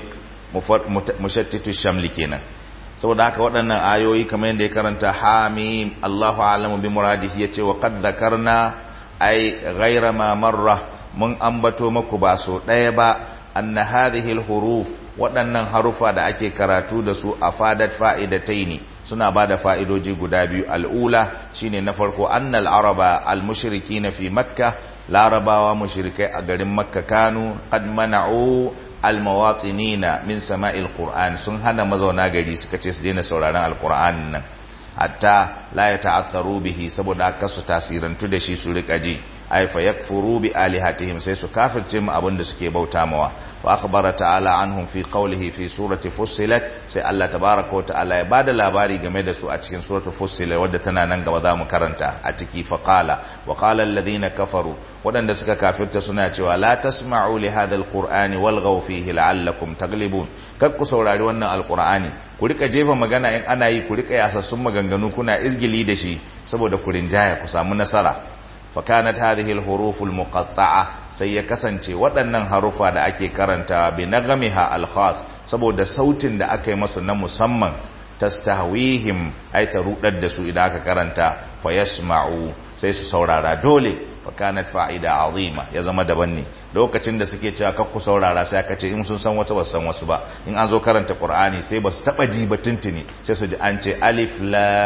mushattitu shamli kenan saboda haka waɗannan ayoyi kamar yadda ya karanta hamim Allahu a'lamu bi muradihi yace wa qad dhakarna ay ghayra ma marra mun ambato maku ba so ɗaya ba anna hadhihi al-huruf waɗannan harufa da ake karatu da su afadat fa'idataini suna bada fa'idoji guda biyu al'ula shine na farko annal araba al-mushrikina fi makkah larabawa mushrikai a garin makka kanu qad mana'u almawatinina min sama'il qur'an sun hana mazauna gari suka ce su daina sauraron alqur'an nan hatta la yata'atharu bihi saboda aka su tasirantu da shi su rika ji ay fa yakfuru bi alihatihim sai su kafirce mu abin da suke bauta mawa fa akhbara ta'ala anhum fi qawlihi fi surati fussilat sai Allah tabaaraka wa ta'ala ya bada labari game da su a cikin suratu fussilat wadda tana nan gaba za mu karanta a ciki fa qala wa qala alladhina kafaru wadanda suka kafirta suna cewa la tasma'u li hadha alqur'ani walghaw fihi la'allakum taglibun kar ku saurari wannan alqur'ani ku rika jefa magana in ana yi ku rika yasassun maganganu kuna izgili da shi saboda ku rinjaya ku samu nasara فكانت هذه الحروف المقطعة sai ya kasance waɗannan harufa da ake karanta bi nagamiha alkhas saboda sautin da aka yi masu na musamman tastahwihim ay ta rudar da su idan aka karanta fayasma'u sai su saurara dole fakanat fa'ida azima ya zama daban ne lokacin da suke cewa kakku saurara sai aka ce in sun san wata ba san wasu ba in an zo karanta qur'ani sai ba su taba ji ba tuntuni sai su ji an ce alif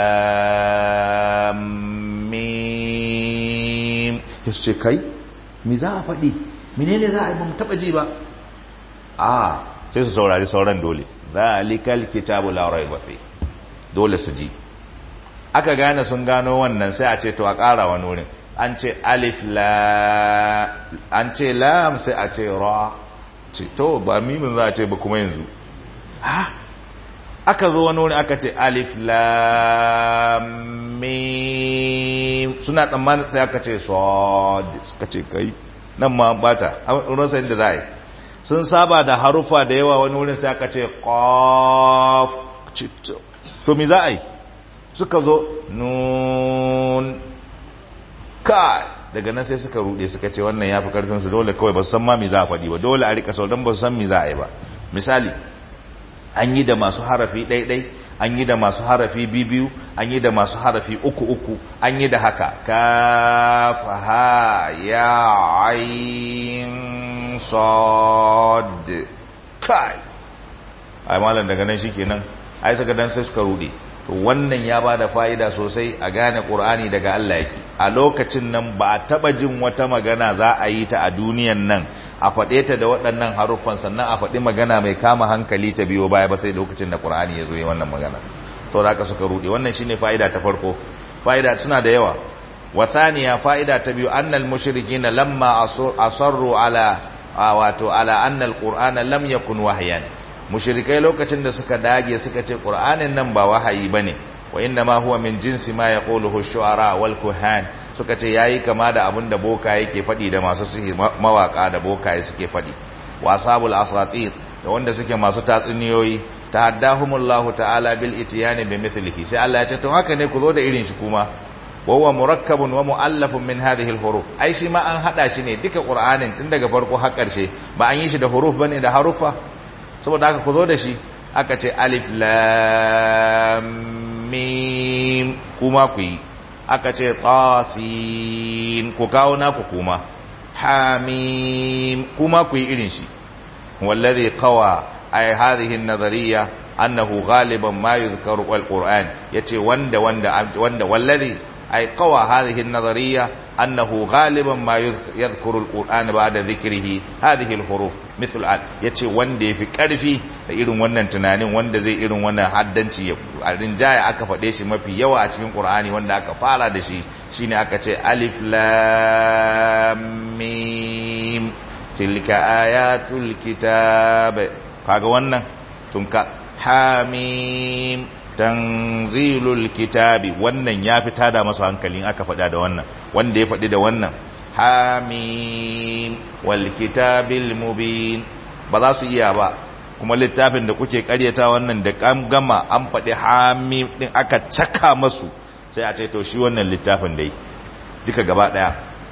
lam mim ya ce kai mi za a faɗi menene za a yi ba mu taɓa ji ba a sai su saurari sauran dole zalikal kitabu la raiba fi dole su ji aka gane sun gano wannan sai a ce to a ƙara wani wurin an ce alif la an ce lam sai a ce ra ce to ba mimin za a ce ba kuma yanzu ha aka zo wani wurin aka ce alif lam mim suna tsammanin sai aka ce sod suka ce kai nan ma bata rasa inda za a yi sun saba da harufa da yawa wani wurin sai aka ce qaf to me za a yi suka zo nun kai daga nan sai suka rude suka ce wannan ya fi karfinsu dole kawai ba su san ma me za a faɗi ba dole a rika sau don ba su san me za a yi ba misali an yi da masu harafi ɗaiɗai an yi da masu harafi biyu an yi da masu harafi uku uku an yi da haka kafa ha ya ayin sod kai ai malam daga nan shikenan ai saka dan sai suka rude to wannan ya bada fa'ida sosai a gane qur'ani daga Allah yake a lokacin nan ba a taba jin wata magana za a yi ta a duniyan nan a faɗe ta da waɗannan haruffan sannan a faɗi magana mai kama hankali ta biyo baya ba sai lokacin da qur'ani ya zo yi wannan magana to da aka suka rude wannan shine fa'ida ta farko fa'ida suna da yawa wa thaniya fa'ida ta biyu annal mushrikina lamma asarru ala wato ala anna alqur'ana lam yakun wahyan mushrikai lokacin da suka dage suka ce qur'anin nan ba wahayi bane wa inna ma huwa min jinsi ma yaquluhu ash-shu'ara wal kuhan suka ce yayi kama da abin da boka yake fadi da masu sihir mawaka da boka suke fadi wa ashabul asatir da wanda suke masu tatsuniyoyi tahaddahumullahu ta'ala bil itiyani bi mithlihi sai Allah ya ce to haka ne ku zo da irin shi kuma wa huwa murakkabun wa mu'allafun min hadhihi al-huruf ai shi ma an hada shi ne duka qur'anin tun daga farko har karshe ba an yi shi da huruf bane da harufa saboda haka ku zo da shi aka ce alif lam mim kuma ku yi aka ce tasin ku kawo naku kuma hamim kuma ku yi irin shi wallazi qawa ay hadhihi an-nazariyya annahu ghaliban ma yuzkaru al-qur'an yace wanda wanda wanda wallazi ay qawa hadhihi an-nazariyya annahu ghaliban ma yadhkuru al-qur'an ba'da dhikrihi hadhihi al-huruf mithl al yace wanda yafi karfi da irin wannan tunanin wanda zai irin wannan haddanci a rinjaya aka fade shi mafi yawa a cikin qur'ani wanda aka fara da shi shine aka ce alif lam mim tilka ayatul kitab kaga wannan sun ka hamim tanzilul kitabi wannan ya fi tada masu hankalin aka faɗa da wannan wanda ya faɗi da wannan hamim wal kitabil mubin ba za su iya ba kuma littafin da kuke karyata wannan da gama an faɗi hamim din aka caka masu sai a ce to shi wannan littafin dai duka gaba ɗaya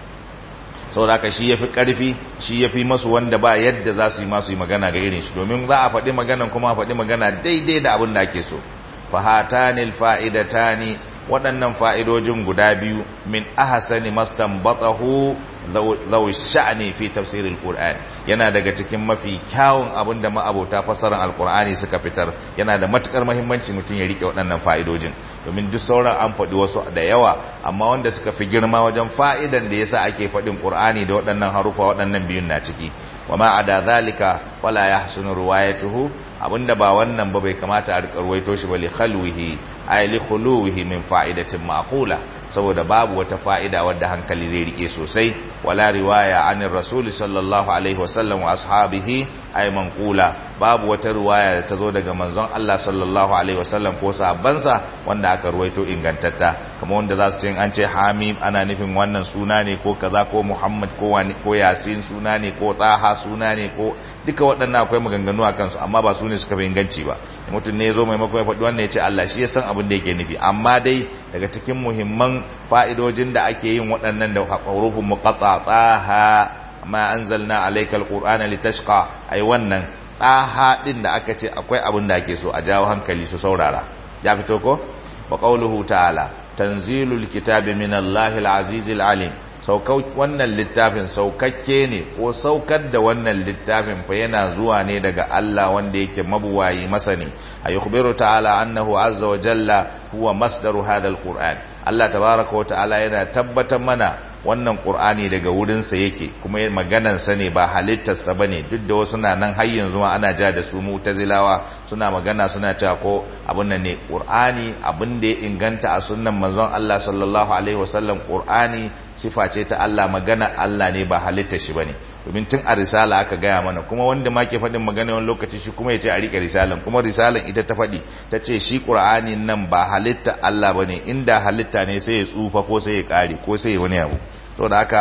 saboda haka shi yafi karfi shi yafi masu wanda ba yadda za su yi masu yi magana ga irin shi domin za a faɗi maganan kuma a faɗi magana daidai da abin da ake so fahatanil fa'idatani waɗannan fa'idojin guda biyu min ahasani mastanbatahu zaw sha'ni fi tafsiril qur'an yana daga cikin mafi kyawun abin da ma'abota fasaran alqur'ani suka fitar yana da matukar muhimmanci mutum ya rike waɗannan fa'idojin domin duk sauran an faɗi wasu da yawa amma wanda suka fi girma wajen fa'idan da yasa ake faɗin qur'ani da waɗannan harufa waɗannan biyun na ciki wa ma ada zalika wala yahsunu riwayatuhu abinda ba wannan ba bai kamata a rika ruwaito shi ba li khalwihi ay li khuluwihi min fa'idatin ma'qula saboda babu wata fa'ida wadda hankali zai rike sosai wala riwaya anir rasul sallallahu alaihi wasallam wa ashabihi ay manqula babu wata riwaya da ta zo daga manzon Allah sallallahu alaihi wasallam ko sahabbansa wanda aka ruwaito ingantatta kamar wanda za su ce an ce hamim ana nufin wannan suna ne ko kaza ko muhammad ko wani ko yasin suna ne ko taha suna ne ko duka waɗannan akwai maganganu a kansu amma ba su ne suka fi inganci ba mutum ne ya zo maimakon ya faɗi wannan ya ce Allah shi ya san abin da yake nufi amma dai daga cikin muhimman fa'idojin da ake yin waɗannan da hurufin muqatta tsaha ma anzalna alaykal qur'ana litashqa ai wannan tsaha din da aka ce akwai abin da ake so a jawo hankali su saurara ya fito ko wa qawluhu ta'ala tanzilul kitabi minallahil azizil alim saukau wannan littafin saukakke ne ko saukar da wannan littafin fa yana zuwa ne daga Allah wanda yake mabuwayi masani ayyukhbiru ta'ala annahu azza wa jalla huwa masdaru hadha alquran Allah tabaaraka wa ta'ala yana tabbatar mana wannan qur'ani daga wurin sa yake kuma maganan sa ne ba halittar sa bane duk da wasu na nan har yanzu ma ana ja da su mu'tazilawa suna magana suna cewa ko abun nan ne qur'ani abin da ya inganta a sunnan manzon Allah sallallahu alaihi wasallam qur'ani sifa ce ta Allah magana Allah ne ba halittar shi bane domin tun a risala aka gaya mana kuma wanda ma ke faɗin magana wani lokaci shi kuma ya ce a riƙe risalan kuma risalan ita ta faɗi ta ce shi ƙur'ani nan ba halitta Allah ba ne inda halitta ne sai ya tsufa ko sai ya ƙare ko sai ya wani abu to da haka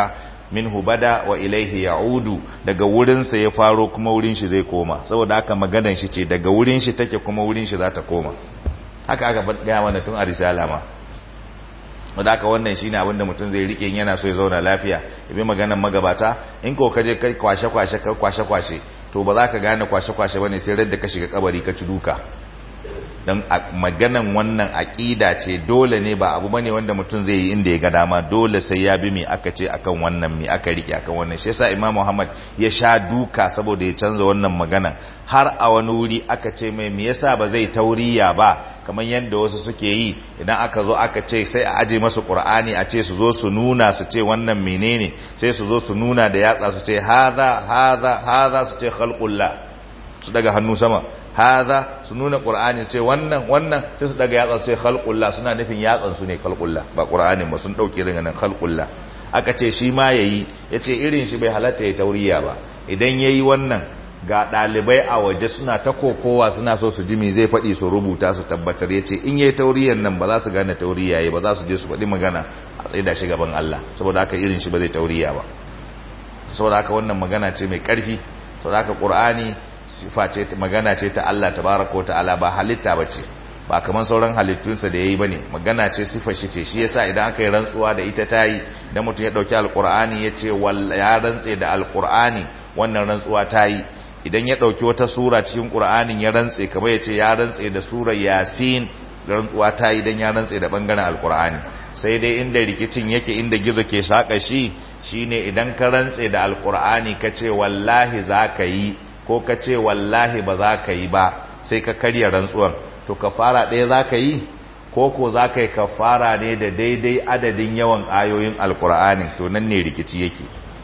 minhu bada wa ilaihi ya'udu daga wurin sa ya faro kuma wurin shi zai koma saboda haka maganan shi ce daga wurin shi take kuma wurin shi za ta koma haka aka gaya mana tun a risala ma wadda aka wannan shi ne abinda mutum zai rike yana so ya zauna lafiya ibi maganan magabata in ko kaje kai kwashe-kwashe kwashe-kwashe to ba za ka gane kwashe-kwashe ba ne sai radda ka shiga kabari ka ci duka don maganan wannan aƙida ce dole ne ba abu bane wanda mutum zai yi inda ya ga dama dole sai ya bi me aka ce akan wannan me aka rike akan wannan shi yasa Imam Muhammad ya sha duka saboda ya canza wannan magana har a wani wuri aka ce mai me yasa ba zai tauriya ba kamar yadda wasu suke yi idan aka zo aka ce sai a aje masu Qur'ani a ce su zo su nuna su ce wannan menene sai su zo su nuna da yatsa su ce hadha hadha hadha su ce khalqullah su daga hannu sama haza su nuna qur'ani ce wannan wannan sai su daga yatsa sai khalqullah suna nufin yatsan su ne khalqullah ba qur'anin ba sun dauke ringa nan khalqullah aka ce shi ma yayi yace irin shi bai halatta ya tauriya ba idan yayi wannan ga dalibai a waje suna ta kokowa suna so su ji me zai faɗi su rubuta su tabbatar yace in yayi tauriyan nan ba za su gane tauriya yayi ba za su je su faɗi magana a tsaida shi gaban Allah saboda haka irin shi ba zai tauriya ba saboda haka wannan magana ce mai ƙarfi saboda haka qur'ani sifa ce magana ce ta Allah tabaraka ta'ala ba halitta bace ba kaman sauran halittunsa da yayi bane magana ce sifa shi ce shi yasa idan aka yi rantsuwa da ita tayi idan mutum ya dauki alqur'ani yace ya rantse da alqur'ani wannan rantsuwa tayi idan ya dauki wata sura cikin qur'anin ya rantse kamar yace ya rantse da surar yasin rantsuwa tayi idan ya rantse da bangaren alqur'ani sai dai inda rikicin yake inda gizo ke saka shi shine idan ka rantse da alqur'ani kace wallahi zaka yi ko ka ce wallahi ba za ka yi ba sai ka karya rantsuwar to kafara ɗaya za ka yi ko ko za ka yi kafara ne da daidai adadin yawan ayoyin alkur'ani to nan ne rikici yake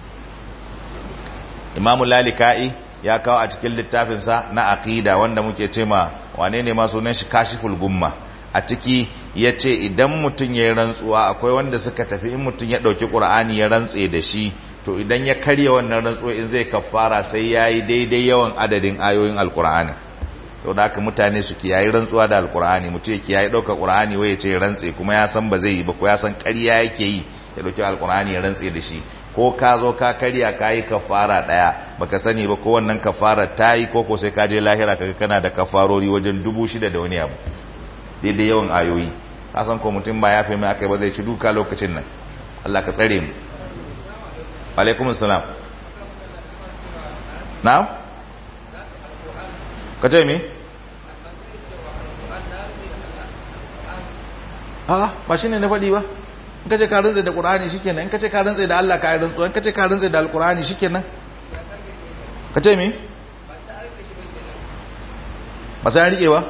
imamu lalika'i ya kawo a cikin littafinsa na aqida wanda muke ce ma wane ne ma sunan shi kashiful gumma a ciki ya ce idan mutum ya yi rantsuwa akwai wanda suka tafi in mutum ya ɗauki ƙur'ani ya rantse da shi to idan ya karya wannan rantsuwa in zai kafara sai ya yi daidai yawan adadin ayoyin alkur'ani to da haka mutane su kiyayi rantsuwa da alkur'ani mutum ya kiyayi ɗaukar ƙur'ani wai ya ce rantse kuma ya san ba zai yi ba ko ya san ƙarya yake yi ya ɗauki alkur'ani ya rantse da shi ko ka zo ka karya ka yi kafara ɗaya baka sani ba ko wannan kafara ta yi ko ko sai ka je lahira kaga kana da kafarori wajen dubu shida da wani abu daidai yawan ayoyi ka san ko mutum ba ya fi mai aka ba zai ci duka lokacin nan Allah ka tsare mu alaikum salam na'am ka ce mi a ba shi ne na faɗi ba in ka ce ka rantsa da ƙur'ani shi kenan in ka ce ka rantsa da Allah ka yi rantsuwa in ka ce ka rantsa da alƙur'ani shi kenan ka ce mi ba sai an riƙe ba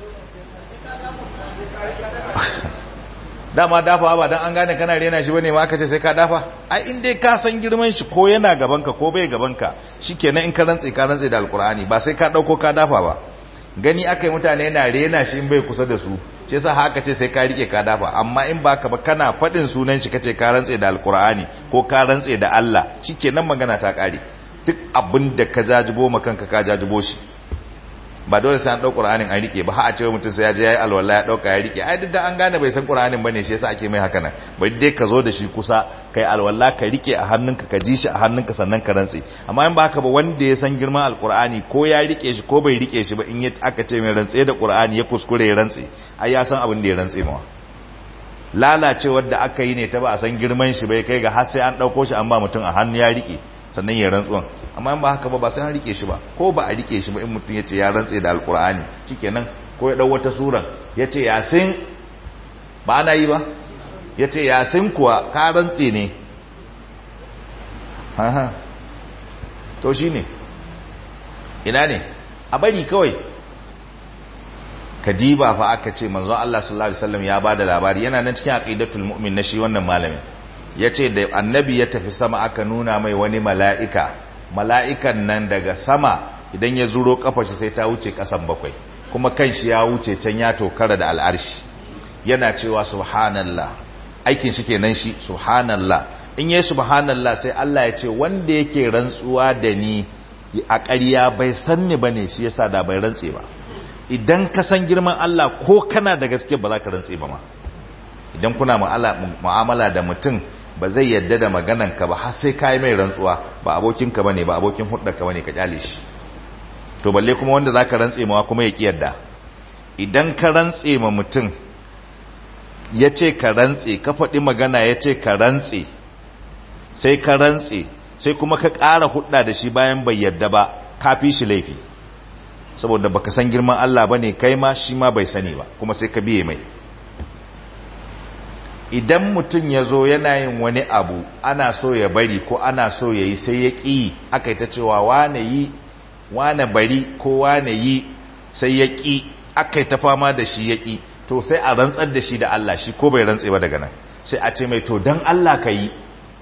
dama dafa ba dan an gane kana rena shi bane ma aka ce sai ka dafa ai in dai ka san girman shi ko yana gabanka ko bai gabanka shikenan in ka rantse ka rantse da alkur'ani ba sai ka dauko ka dafa ba gani akai mutane yana rena shi in bai kusa da su shi yasa haka ce sai ka rike ka dafa amma in baka ba kana fadin sunan shi kace ka rantse da alkur'ani ko ka rantse da Allah shikenan magana ta kare duk abin da ka jajibo ma kanka ka jajibo shi ba dole sai an dau Qur'anin an rike ba ha a ce mutum sai ya je yayi alwala ya dauka ya rike ai duk da an gane bai san Qur'anin bane shi yasa ake mai haka nan bai dai ka zo da shi kusa kai alwala ka rike a hannunka ka ji shi a hannunka sannan ka rantse amma in ba haka ba wanda ya san girman alqur'ani ko ya rike shi ko bai rike shi ba in ya aka ce mai rantse da Qur'ani ya kuskure ya rantse ai ya san abin da ya rantse mawa lalacewar da aka yi ne ta ba a san girman shi bai kai ga har sai an dauko shi an ba mutum a hannu ya rike sannan ya rantsuwan amma in ba haka ba ba sai an rike shi ba ko ba a rike shi ba in mutum ya ce ya rantse da alkur'ani shikenan ko ya dau wata suran ya ce yasin ba ana yi ba ya ce yasin kuwa ka rantse ne ha to shi ne ina ne a bari kawai kadiba fa aka ce manzon Allah sallallahu alaihi wasallam ya bada labari yana nan cikin aqidatul mu'min na shi wannan malamin yace da annabi ya tafi sama aka nuna mai wani mala'ika mala'ikan nan daga sama idan ya zuro kafa shi sai ta wuce kasan bakwai kuma kan shi ya wuce can ya tokara da al'arshi yana cewa subhanallah aikin shi kenan shi subhanallah in yi subhanallah sai Allah ya ce wanda yake rantsuwa da ni a ƙarya bai san ni bane shi yasa da bai rantse ba idan ka san girman Allah ko kana da gaske ba za ka rantse ba ma idan kuna mu'amala da mutum ba zai yadda da maganan ka ba har sai kai mai rantsuwa ba abokin ka bane ba abokin hudda ka bane ka kyale shi to balle kuma wanda zaka rantse mawa kuma ya ki yadda idan ka rantse ma mutum yace ka rantse ka faɗi magana yace ka rantse sai ka rantse sai kuma ka ƙara hudda da shi bayan bai yadda ba ka fi shi laifi saboda baka san girman Allah bane kai ma shi ma bai sani ba kuma sai ka biye mai idan mutum ya zo yana yin wani abu ana so ya bari ko ana so ya yi sai ya ƙi aka yi ta cewa wane yi wane bari ko wane yi sai ya ƙi aka yi ta fama da shi ya ƙi to sai a rantsar da shi da Allah shi ko bai rantse ba daga nan sai a ce mai to don Allah ka yi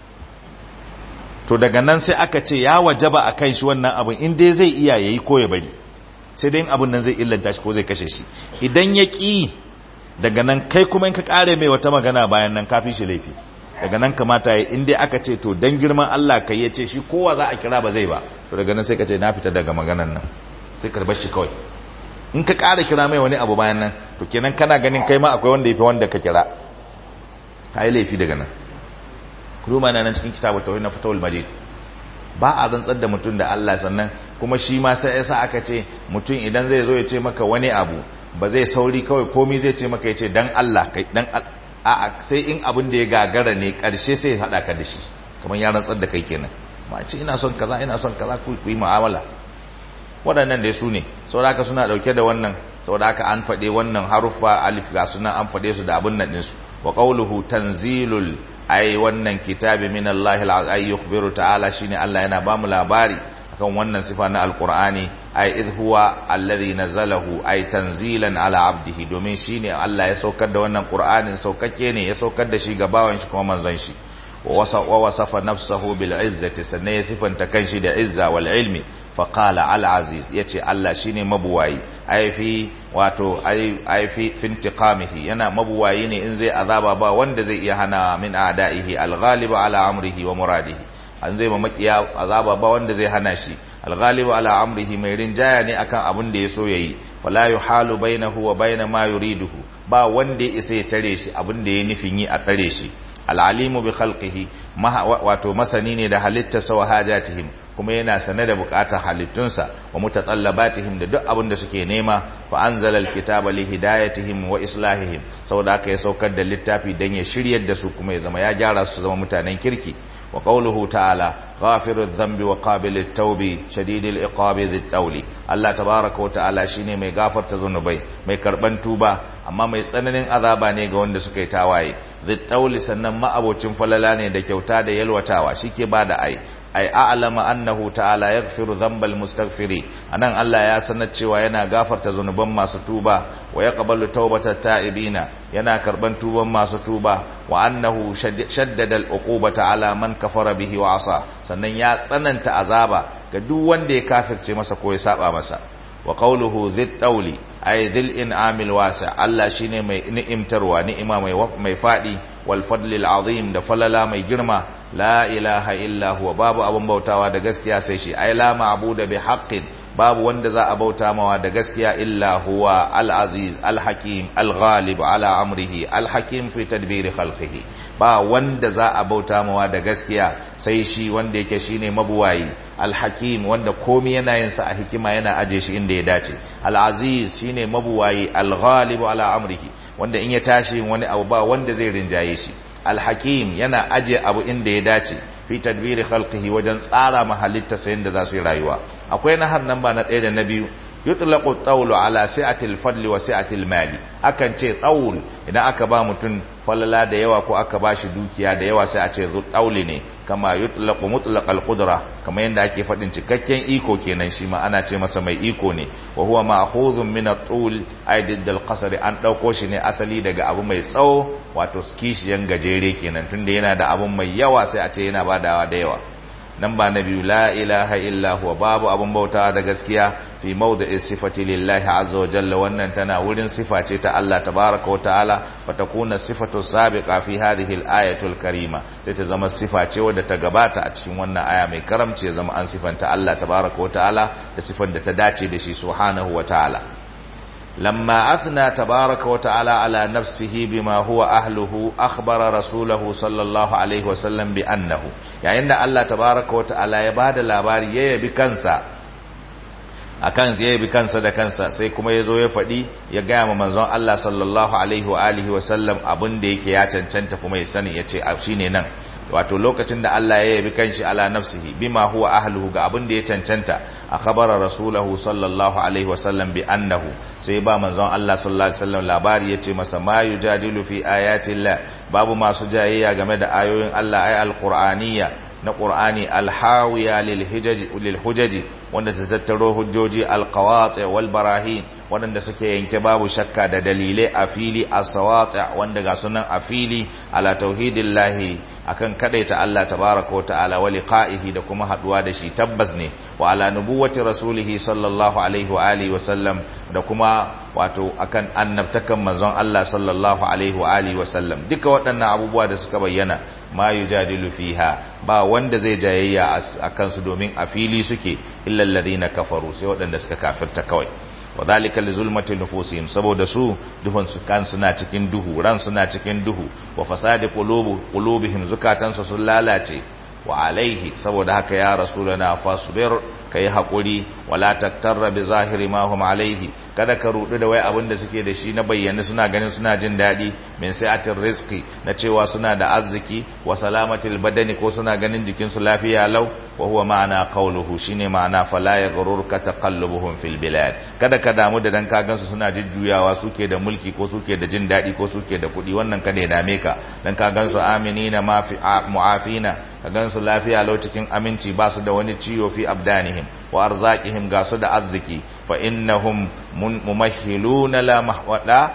to daga nan sai aka ce ya wajaba a kan shi wannan abin in dai zai iya ya yi ko ya bari sai dai abin nan zai illanta shi ko zai kashe shi idan ya ƙi daga nan kai kuma in ka kare mai wata magana bayan nan kafin shi laifi daga nan kamata ya inda aka ce to dan girman Allah kai ya ce shi kowa za a kira ba zai ba to daga nan sai ka ce na fita daga maganan nan sai ka bar shi kawai in ka kara kira mai wani abu bayan nan to kenan kana ganin kai ma akwai wanda yafi wanda ka kira ka yi laifi daga nan kuma na nan cikin kitabu tauhid na fatawul majid ba a rantsar da mutum da Allah sannan kuma shi ma sai yasa aka ce mutum idan zai zo ya ce maka wani abu ba zai sauri kawai komi zai ce maka ya ce dan Allah kai dan a sai in abin da ya gagara ne karshe sai ya hada ka da shi kamar ya rantsar da kai kenan ma ce ina son kaza ina son kaza ku yi mu'amala waɗannan dai su ne saboda haka suna dauke da wannan saboda haka an faɗe wannan haruffa alif ga suna an faɗe su da abin nan ɗinsu wa qawluhu tanzilul ai wannan kitabi min Allah al yukhbiru ta'ala shine Allah yana ba mu labari akan wannan sifa na alqur'ani ai idh huwa alladhi nazalahu ai tanzilan ala abdihi domin shine Allah ya saukar da wannan qur'anin saukake ne ya saukar da shi ga bawan shi kuma manzon shi wa wasafa nafsahu bil izzati sannan ya sifanta kanshi da izza wal ilmi fa qala al aziz yace Allah shine mabuwayi ai fi wato ai fi fintiqamihi yana mabuwayi ne in zai azaba ba wanda zai iya hana min a'da'ihi al-ghalibu ala amrihi wa muradihi an zai makiya azaba ba wanda zai hana shi al-ghalibu ala amrihi mai rinjaya ne akan abin da ya so yayi wala yuhalu bainahu wa bain ma yuriduhu ba wanda ya isa ya tare shi abin da ya nufin yi a tare shi al-alimu bi khalqihi wato masani ne da halittarsa wa hajatihim kuma yana sane da bukatar halittunsa wa mutatallabatihim da duk abin da suke nema fa anzala alkitaba li hidayatihim wa islahihim saboda haka ya saukar da littafi dan ya shiryar da su kuma ya zama ya gyara su zama mutanen kirki wa qawluhu ta'ala ghafiru dhanbi wa qabilut tawbi shadidul iqabi dhit tawli Allah tabaaraka wa ta'ala shine mai gafarta zunubai mai karban tuba amma mai tsananin azaba ne ga wanda suka yi tawaye dhit tawli sannan ma'abocin falala ne da kyauta da yalwatawa shike bada ai ay a'lama annahu ta'ala yaghfiru dhanbal mustaghfiri anan Allah ya sanar cewa yana gafarta zanuban masu tuba wa yaqbalu tawbatat ta'ibina yana karban tuban masu tuba wa annahu shaddada al'uqubata ala man kafara bihi wa asa sannan ya tsananta azaba ga duk wanda ya kafirce masa ko ya saba masa wa qawluhu dhit tawli ay dhil in'amil wasi' Allah shine mai ni'imtarwa ni'ima mai mai fadi wal fadlil azim da falala mai girma la ilaha illa huwa babu abun bautawa da gaskiya sai shi ai la ma'budu bi haqqin babu wanda za a bauta mawa da gaskiya illa huwa al-aziz al-hakim al-ghalib ala amrihi al-hakim fi tadbiri khalqihi ba wanda za a bauta mawa da gaskiya sai shi wanda yake shine mabuwayi al-hakim wanda komai yana yin sa a hikima yana aje shi inda ya dace al-aziz shine mabuwayi al-ghalib ala amrihi wanda in ya tashi wani abu ba wanda zai rinjaye shi al-hakim yana aje abu inda ya dace fi tadbiri khalqihi wajen tsara mahalitta sayin da za su yi rayuwa akwai nahar nan ba na ɗaya da na biyu yutlaqu tawlu ala si'atil fadli wa si'atil mali akan ce tsawl idan aka ba mutum falala da yawa ko aka ba shi dukiya da yawa sai a ce zu tsauli ne kama yutlaqu mutlaqal qudra kama yanda ake fadin cikakken iko kenan shi ma ana ce masa mai iko ne wa huwa ma'khuzun min at-tul ay diddal qasr an dauko shi ne asali daga abu mai tsawo wato skishiyan gajere kenan tunda yana da abun mai yawa sai a ce yana badawa da yawa nan ba na biyu la ilaha illa huwa babu abun bautawa da gaskiya fi mawdi'i sifati lillahi azza wa jalla wannan tana wurin sifa ce ta Allah tabaaraka wa ta'ala fa takuna sifatu sabiqa fi hadhihi al-ayati al-karima sai ta zama sifa ce wadda ta gabata a cikin wannan aya mai karamci ya zama an sifanta Allah tabaaraka wa ta'ala da sifar da ta dace da shi subhanahu wa ta'ala لما أثنى تبارك وتعالى على نفسه بما هو أهله أخبر رسوله صلى الله عليه وسلم بأنه يعني أن الله تبارك وتعالى يباد الأبار يبي كنسا akan zai bi kansa da kansa sai kuma ya zo ya faɗi ya gaya ma manzon Allah sallallahu alaihi wa alihi wa sallam abin da yake ya cancanta kuma ya sani ya ce shine nan wato lokacin da Allah ya yabi kanshi ala nafsihi bima huwa ahluhu ga abin da ya cancanta a khabara rasulahu sallallahu alaihi wasallam bi annahu sai ba manzon Allah sallallahu alaihi wasallam labari yace masa ma yujadilu fi ayati Allah babu masu jayayya game da ayoyin Allah ay alqur'aniyya na qur'ani alhawiya lil hijaji lil hujaji wanda ta tattaro hujjoji alqawati wal barahin waɗanda suke yanke babu shakka da dalilai a fili as-sawati wanda ga sunan a fili ala tauhidillahi akan kadaita Allah tabaraka wa ta'ala wa liqa'ihi da kuma haduwa da shi tabbas ne wa ala nubuwwati rasulihi sallallahu alaihi wa alihi wa sallam da kuma wato akan annabtakan manzon Allah sallallahu alaihi wa alihi wa sallam duka waɗannan abubuwa da suka bayyana ma yujadilu fiha ba wanda zai jayayya akan su domin a fili suke illa alladhina kafaru sai waɗanda suka kafirta kawai wadhalika lizulmati nufusihim saboda su duhun su kan suna cikin duhu ran suna cikin duhu wa fasadi qulubu qulubihim zukatansu sun lalace wa alaihi saboda haka ya rasulana fasbir kai hakuri wala taktarra bi zahiri ma hum alaihi kada ka rudu da wai abin da suke da shi na bayyana suna ganin suna jin dadi min sa'atir rizqi na cewa suna da arziki wa salamatil badani ko suna ganin jikin su lafiya lau wa huwa ma'ana qawluhu shine ma'ana fala yaghrurka taqallubuhum fil bilad kada ka damu da dan ka gansu suna jujjuyawa suke da mulki ko suke da jin dadi ko suke da kudi wannan kada ya dame ka dan ka gansu aminina ma fi mu'afina ka gansu lafiya lau cikin aminci ba su da wani ciwo fi abdanihim wa arzaqihim ga su da arziki fa innahum mumahhiluna la mahwada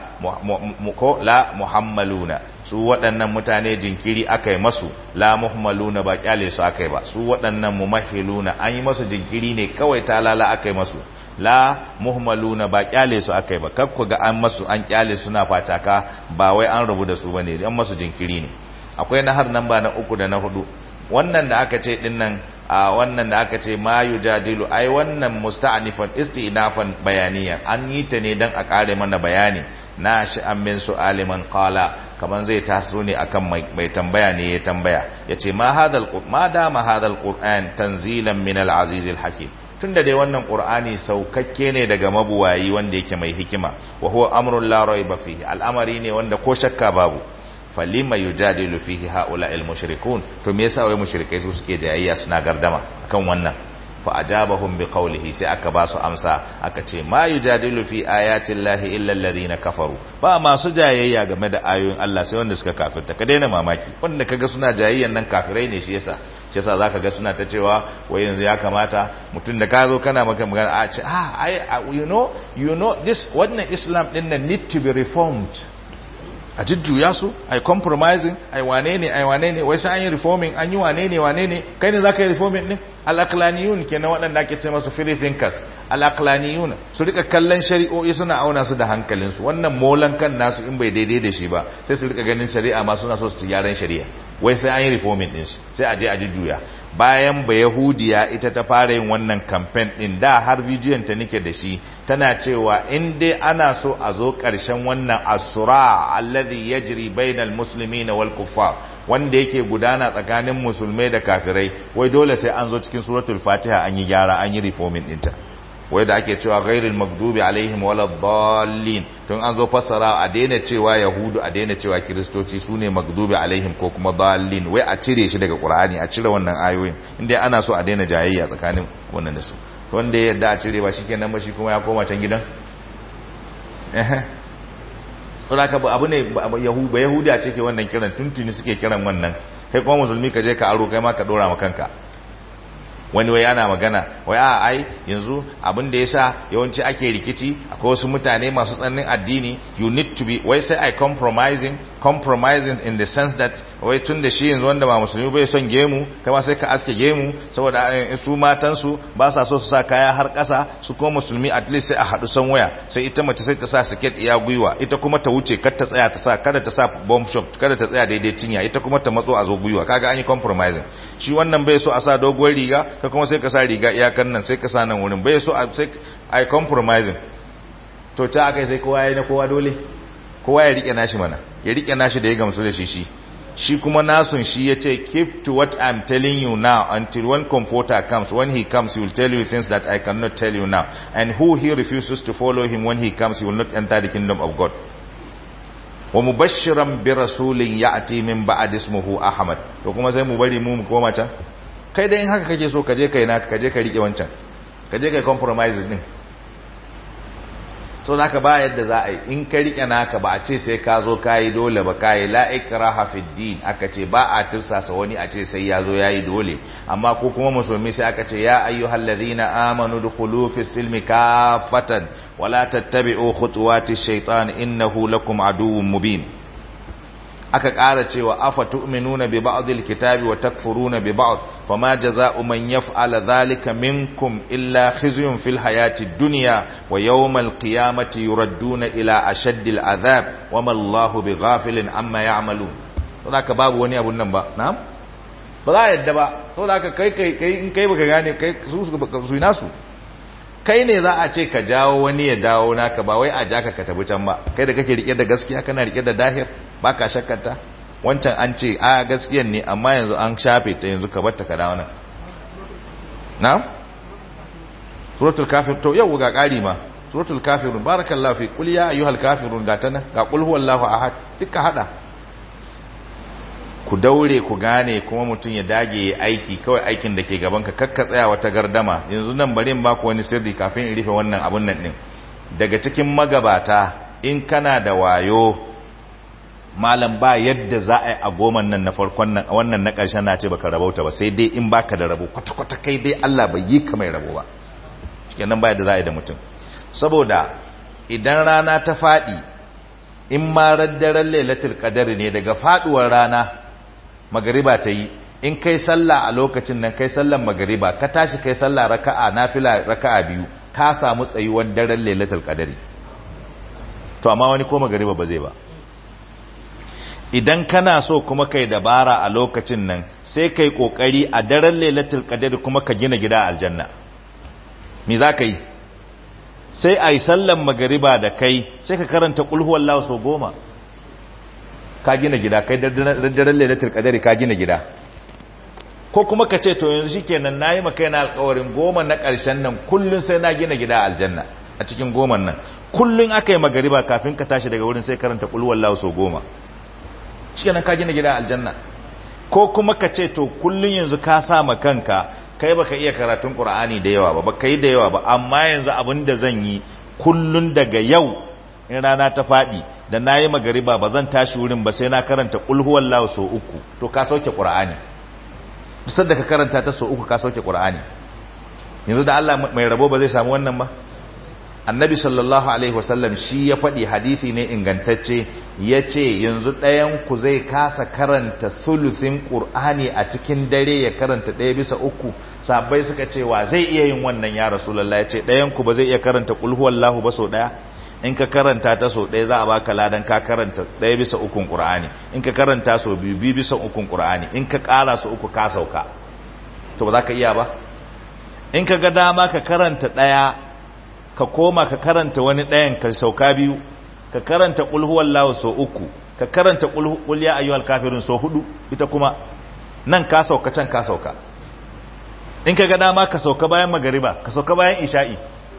ko la muhammaluna su waɗannan mutane jinkiri akai masu la muhammaluna ba kyale su akai ba su waɗannan mumahhiluna an yi masu jinkiri ne kawai talala akai masu la muhammaluna ba kyale su akai ba kakku ga an masu an kyale suna fataka ba wai an rubu da su bane an masu jinkiri ne akwai na har nan ba na uku da na hudu wannan da aka ce dinnan a wannan da aka ce ma yujadilu ai wannan musta'nifan istinafan bayaniyan an yi ta ne dan a kare mana bayani na shi an min su'ali man qala kaman zai taso ne akan mai tambaya ne ya tambaya yace ma hadal ma dama hadal qur'an tanzilan min al-aziz al-hakim tunda dai wannan qur'ani saukakke ne daga mabuwayi wanda yake mai hikima wa huwa amrun la rayba fihi al'amari ne wanda ko shakka babu falima yujadilu fihi haula'il mushrikun to me yasa wai mushrikai su suke jayayya suna gardama akan wannan fa ajabahum biqawlihi sai aka ba su amsa aka ce ma yujadilu fi ayati llahi illa alladhina kafaru ba masu jayayya game da ayoyin Allah sai wanda suka kafirta ka daina mamaki wanda kaga suna jayayyan nan kafirai ne shi yasa shi yasa zaka ga suna ta cewa wai yanzu ya kamata mutum da ka zo kana maka magana a ce ah I, you know you know this wannan Islam din nan need to be reformed a jujjuya su ai compromising ai wane ne ai wane ne wai sai an yi reforming an yi wane ne wane ne kai ne zaka yi reforming din al-aqlaniyun kenan waɗanda ake ce masu free thinkers al-aqlaniyun su rika kallon shari'o'i suna auna su da hankalin su wannan molan kan nasu in bai daidai da shi ba sai su rika ganin shari'a ma suna so su gyaran shari'a wai sai an yi reforming din shi sai a je a jujjuya bayan ba yahudiya ita ta fara yin wannan campaign din da har bidiyon ta nike da shi tana cewa in dai ana so a zo ƙarshen wannan asura alladhi yajri bainal muslimina wal kuffar wanda yake gudana tsakanin musulmai da kafirai wai dole sai an zo cikin suratul fatiha an yi gyara an yi reforming ɗinta wai da ake cewa ghairil maghdubi alaihim waladdallin tun an zo fassara a daina cewa yahudu a daina cewa kiristoci sune maghdubi alaihim ko kuma dallin wai a cire shi daga qur'ani a cire wannan ayoyin inda ana so a daina jayayya tsakanin wannan da su wanda ya yadda a cire ba shikenan ba shi kuma ya koma can gidan eh saboda ka abu ne ba yahudi a ce ke wannan kiran tuntuni suke kiran wannan kai kuma musulmi ka je ka aro kai ma ka dora ma kanka wani wai ana magana wai a ai yanzu abin da yasa yawanci ake rikici akwai wasu mutane masu tsananin addini you need to be wai sai ai compromising compromising in the sense that wai tun da shi yanzu wanda ba musulmi bai son gemu kai ma sai ka aske gemu saboda su matan su ba sa so su sa kaya har ƙasa su kuma musulmi at least sai a haɗu san waya sai ita mace sai ta sa siket iya gwiwa ita kuma ta wuce kar ta tsaya ta sa kada ta sa bomb shot kada ta tsaya daidai cinya ita kuma ta matso a zo gwiwa kaga an yi compromising shi wannan bai so a sa doguwar riga ka kuma sai ka sa riga iyakan nan sai ka sa nan wurin bai so a sai ai compromising to ta aka sai kowa ya yi na kowa dole kowa ya rike nashi mana ya rike nashi da ya gamsu da shi shi shi kuma nasun shi ya ce keep to what I'm telling you now until one comforter comes when he comes he will tell you things that I cannot tell you now and who he refuses to follow him when he comes he will not enter the kingdom of God wa mubashiran bi rasulin ya'ti min ba'd ismuhu ahmad to kuma sai mu bari mu mu koma can kai dai in haka kake so kaje kai naka kaje ka rike wancan kaje kai compromise din so naka ba yadda za a yi in ka rike naka ba a ce sai ka zo ka yi dole ba ka yi la'ikraha fi din aka ce ba a tirsasa wani a ce sai ya zo ya yi dole amma ko kuma musulmi sai aka ce ya ayyuhal ladhina amanu dukhulu fi silmi kafatan wala tattabi'u khutuwati shaitan innahu lakum aduwwun mubin aka ƙara cewa afa tu'minuna bi ba'dil kitabi wa takfuruna bi ba'd fama jazaa'u man yaf'ala dhalika minkum illa khizyun fil hayati dunya wa yawmal qiyamati yuradduna ila ashaddil adhab wama Allahu bighafilin amma ya'malun to haka babu wani abun nan ba na'am ba za a yadda ba to haka kai kai kai in kai baka gane kai su su su nasu kai ne za a ce ka jawo wani ya dawo naka ba wai a jaka ka tabi can ba kai da kake rike da gaskiya kana rike da dahir baka shakkata wancan an ce a gaskiyan ne amma yanzu an shafe ta yanzu ka bar ta ka dawo nan na'am suratul kafir to yau ga kari ma suratul kafirun barakallahu fi qul ya ayyuhal kafirun ga tana ga qul huwallahu ahad duka hada ku daure ku gane kuma mutum ya dage ya aiki kawai aikin da ke gaban ka kakka tsaya wata gardama yanzu nan bari in baku wani sirri kafin in rufe wannan abun nan din daga cikin magabata in kana da wayo malam ba yadda za a yi a goman nan na farkon nan wannan na ƙarshen na ce baka rabauta ba sai dai in baka da rabo kwata-kwata kai dai Allah bai yi ka mai rabo ba cikin nan ba yadda za a yi da mutum saboda idan rana ta faɗi in ma raddaren lailatul qadar ne daga faduwar rana magariba ta yi in kai sallah a lokacin nan kai sallan magariba ka tashi kai sallah raka'a nafila raka'a biyu ka samu tsayuwar daren lailatul qadari to amma wani ko magariba ba zai ba idan kana so kuma kai dabara a lokacin nan sai kai kokari a daren lailatul qadr kuma ka gina gida a aljanna me za ka yi sai a yi sallan magariba da kai sai ka karanta qul huwallahu so goma ka gina gida kai daren lailatul qadr ka gina gida ko kuma ka ce to yanzu shikenan nayi maka yana alƙawarin goma na ƙarshen nan kullun sai na gina gida a aljanna a cikin goman nan kullun aka yi magariba kafin ka tashi daga wurin sai karanta qul huwallahu so goma shi ka gina gida aljanna ko kuma ka ce to kullun yanzu ka sa ma kanka kai baka iya karatun qur'ani da yawa ba baka yi da yawa ba amma yanzu abin da zan yi kullun daga yau in rana ta fadi da nayi magariba ba zan tashi wurin ba sai na karanta qul huwallahu so uku to ka sauke qur'ani duk da ka karanta ta so uku ka sauke qur'ani yanzu da Allah mai rabo ba zai samu wannan ba annabi sallallahu alaihi wasallam shi ya faɗi hadisi ne ingantacce ya ce yanzu ɗayanku zai kasa karanta thuluthin ƙur'ani a cikin dare ya karanta ɗaya bisa uku sabai suka ce wa zai iya yin wannan ya rasulallah ya ce ɗayanku ba zai iya karanta ƙulhuwallahu ba sau ɗaya in ka karanta ta sau ɗaya za a baka ladan ka karanta ɗaya bisa ukun ƙur'ani in ka karanta sau biyu biyu bisa ukun ƙur'ani in ka ƙara su uku ka sauka to ba za ka iya ba in ka ga dama ka karanta ɗaya ka koma ka karanta wani ɗayan ka sauka biyu ka karanta ƙulhuwar lawa sau uku ka karanta ƙulya ayyuhal kafirin sau hudu ita kuma nan ka sauka can ka sauka in ka ga dama ka sauka bayan magariba ka sauka bayan isha'i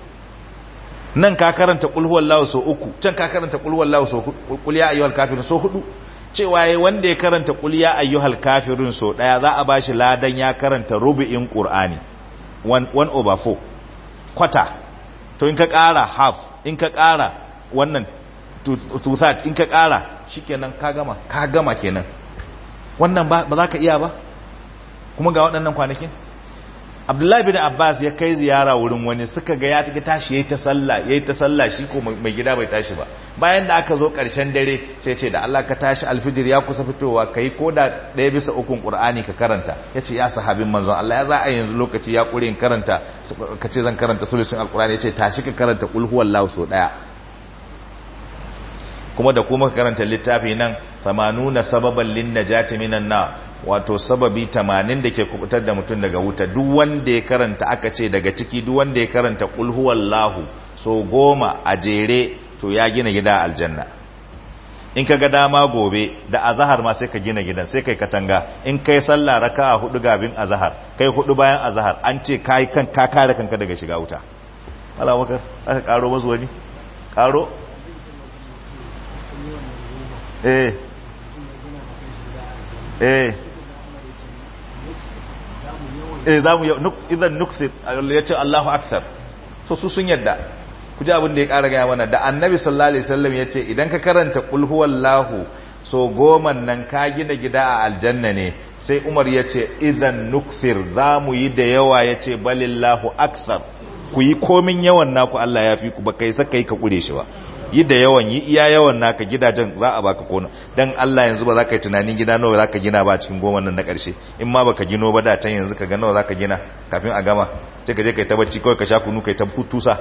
nan ka karanta ƙulhuwar lawa sau uku can ka karanta ƙulhuwar lawa sau ƙulya ayyuhal kafirin sau hudu cewa ya wanda ya karanta ƙulya ayyuhal kafirin sau ɗaya za a ba shi ladan ya karanta rubu'in ƙur'ani 1 over 4 kwata to in ka ƙara half in ka ƙara wannan two third in ka ƙara shikenan ka gama ka gama kenan wannan ba za ka iya ba kuma ga waɗannan kwanakin abdullahi bin abbas ya kai ziyara wurin wani suka ga ya take tashi yayi ta sallah yayi ta sallah shi ko mai gida bai tashi ba bayan da aka zo ƙarshen dare sai ce da Allah ka tashi alfijir ya kusa fitowa kai ko da ɗaya bisa ukun qur'ani ka karanta yace ya sahabin manzon Allah ya za a yanzu lokaci ya kure in karanta ka ce zan karanta sulusun alqur'ani yace tashi ka karanta qul huwallahu so daya kuma da kuma karanta littafi nan famanuna sababan lin najati minan na wato sababi 80 da ke kubutar da mutum daga wuta duk wanda ya karanta aka ce daga ciki duk wanda ya karanta qul huwallahu so goma a jere to ya gina gida aljanna in ka ga dama gobe da azahar ma sai ka gina gidan sai kai katanga in kai sallah raka'a hudu gabin azahar kai hudu bayan azahar an ce kai kan ka kare kanka daga shiga wuta Allah wakar aka karo masu wani karo eh eh eh zamu idan nuksir ya ce Allahu akthar so su sun yadda ku ji abin da ya ƙara gaya mana da annabi sallallahu alaihi wasallam ya ce idan ka karanta qul huwallahu so goman nan ka gina gida a aljanna ne sai umar ya ce idan nukthir za mu yi da yawa ya ce balillahu akthar ku yi komin yawan naku Allah ya fi ku ba kai saka yi ka kure shi ba yi da yawan yi iya yawan naka gidajen za a baka kona dan Allah yanzu ba za ka yi tunanin gida nawa za ka gina ba cikin goma nan na ƙarshe in ma baka gino ba da can yanzu ka ga nawa za ka gina kafin a gama sai ka je kai ta bacci kawai ka sha kunu kai ta tusa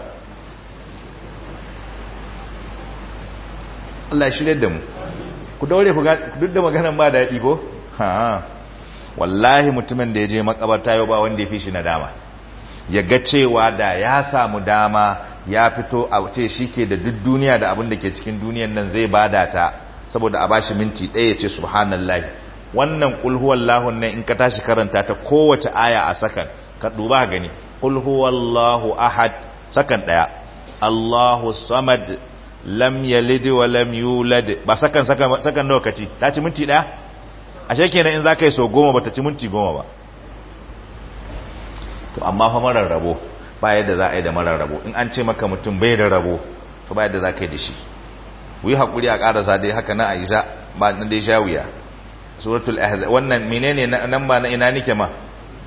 Allah shirye da mu ku daure ku duk da maganan ba daɗi ko ha wallahi mutumin da ya je makabarta yau ba wanda ya fi shi nadama ya ga cewa da ya samu dama ya fito a ce shi ke da duk duniya da abin da ke cikin duniyan nan zai bada ta saboda a bashi minti ɗaya ya ce subhanallahi wannan qul huwallahu nan in ka tashi karanta ta kowace aya a sakan ka duba gani qul huwallahu ahad sakan ɗaya Allahu samad lam yalid wa lam yulad ba sakan sakan sakan nawa kaci ta ci minti daya ashe kenan in zaka yi so goma bata ci minti goma ba to amma fa marar rabo ba yadda za a yi da marar rabo in an ce maka mutum bai da rabo to ba yadda za ka yi da shi ku yi haƙuri a ƙarasa dai haka na aisha ba na dai shawiya suratul ahzab wannan menene nan ba na ina nike ma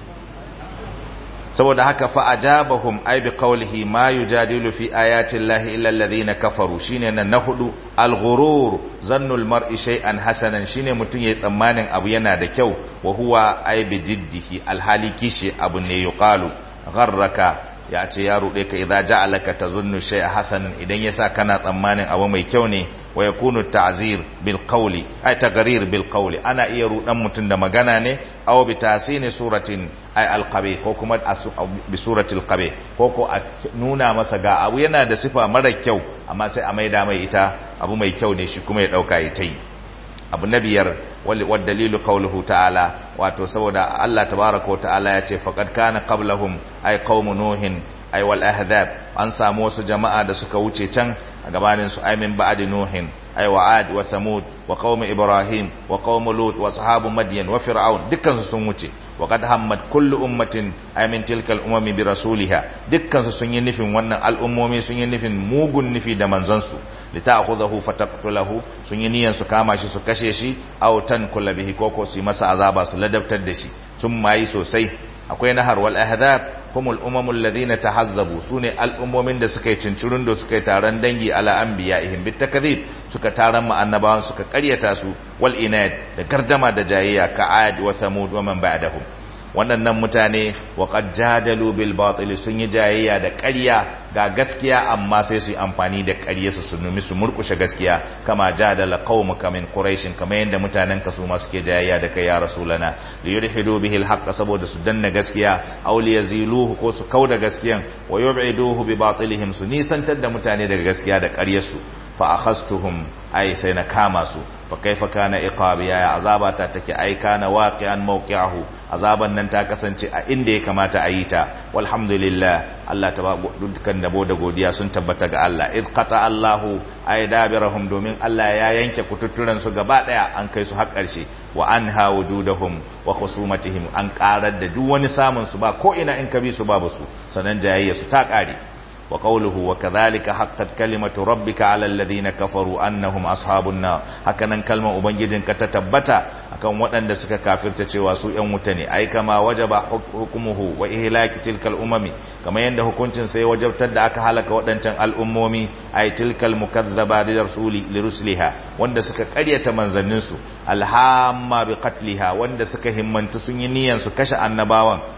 saboda haka fa ajabahum ay bi qawlihi ma yujadilu fi ayati llahi illa alladhina kafaru shine nan na hudu al-ghurur zannul mar'i shay'an hasanan shine mutun yayi tsammanin abu yana da kyau wa huwa ay bi jiddihi al-hali kishi abu ne yuqalu gharraka ya ce ya rude ka idza ja'alaka tazunnu shay'a hasanan idan yasa kana tsammanin abu mai kyau ne wa yakunu ta'zir bil qawli ay tagrir bil qawli ana iya rudan mutun da magana ne aw bi tasini suratin ay al qabi ko kuma bi suratil qabi ko ko a nuna masa ga abu yana da sifa mara kyau amma sai a maida mai ita abu mai kyau ne shi kuma ya dauka ya tai abu na biyar wal dalilu qawluhu ta'ala wato saboda Allah tabaaraka wa ta'ala ya ce faqad kana qablahum ay qaumu nuhin ay wal ahzab an samu wasu jama'a da suka wuce can a gabanin su ay min ba'di nuhin ay wa ad wa thamud wa qaum ibrahim wa qaum lut wa ashabu madyan wa fir'aun dukkan su sun wuce wa qad hammat kullu ummatin ay min tilka al umami bi rasuliha dukkan su sun yi nufin wannan al'ummomi sun yi nufin mugun nufi da manzon su lita'khudhahu fataqtulahu sun yi niyan su kama shi su kashe shi aw tankula bihi koko su yi masa azaba su ladabtar da shi sun mayi sosai akwai nahar wal ahdab humul umamul ladina tahazzabu sune al'ummomin da suka yi cincirun da suka yi taron dangi ala anbiya'ihim bit takdhib suka taron mu annabawan suka karyata su wal inad da gardama da jayayya ka ad wa thamud wa man ba'dahum waɗannan mutane wa qad jadalu bil batil sun yi jayayya da ƙarya ga gaskiya amma sai su yi amfani da ƙarya su sunumi su murkushe gaskiya kama jadala qaumuka min quraish kama yanda mutanen ka su ma suke jayayya da kai ya rasulana li yurhidu bihi al haqq saboda su danna gaskiya aw li yaziluhu ko su kauda gaskiyan wa yub'iduhu bi batilihim su nisantar da mutane daga gaskiya da ƙaryarsu fa akhastuhum ai sai na kama su fa kaifa kana iqabi ya azaba ta take ai kana waqi'an mawqi'ahu azaban nan ta kasance a inda ya kamata a yi ta walhamdulillah Allah ta dukkan dabo da godiya sun tabbata ga Allah id qata Allahu ay dabirahum domin Allah ya yanke kututturan su gaba daya an kai su har karshe wa anha wujudahum wa khusumatihim an karar da duk wani samun su ba ko ina in ka bi su babu su sanan jayayya su ta kare وقوله وكذلك حقت كلمة ربك على الذين كفروا أنهم أصحاب النار هكذا كلمة أبنجد كتتبتا akan waɗanda suka kafirta cewa su ‘yan wuta ne ai kama wajaba hukumuhu wa ihlaki tilkal umami kamar yadda hukuncin sai wajabtar da aka halaka waɗancan al'ummomi ai tilkal mukazzaba li rasuli li rusliha wanda suka ƙaryata manzannin su alhamma bi qatliha wanda suka himmantu sun yi niyyar su kashe annabawan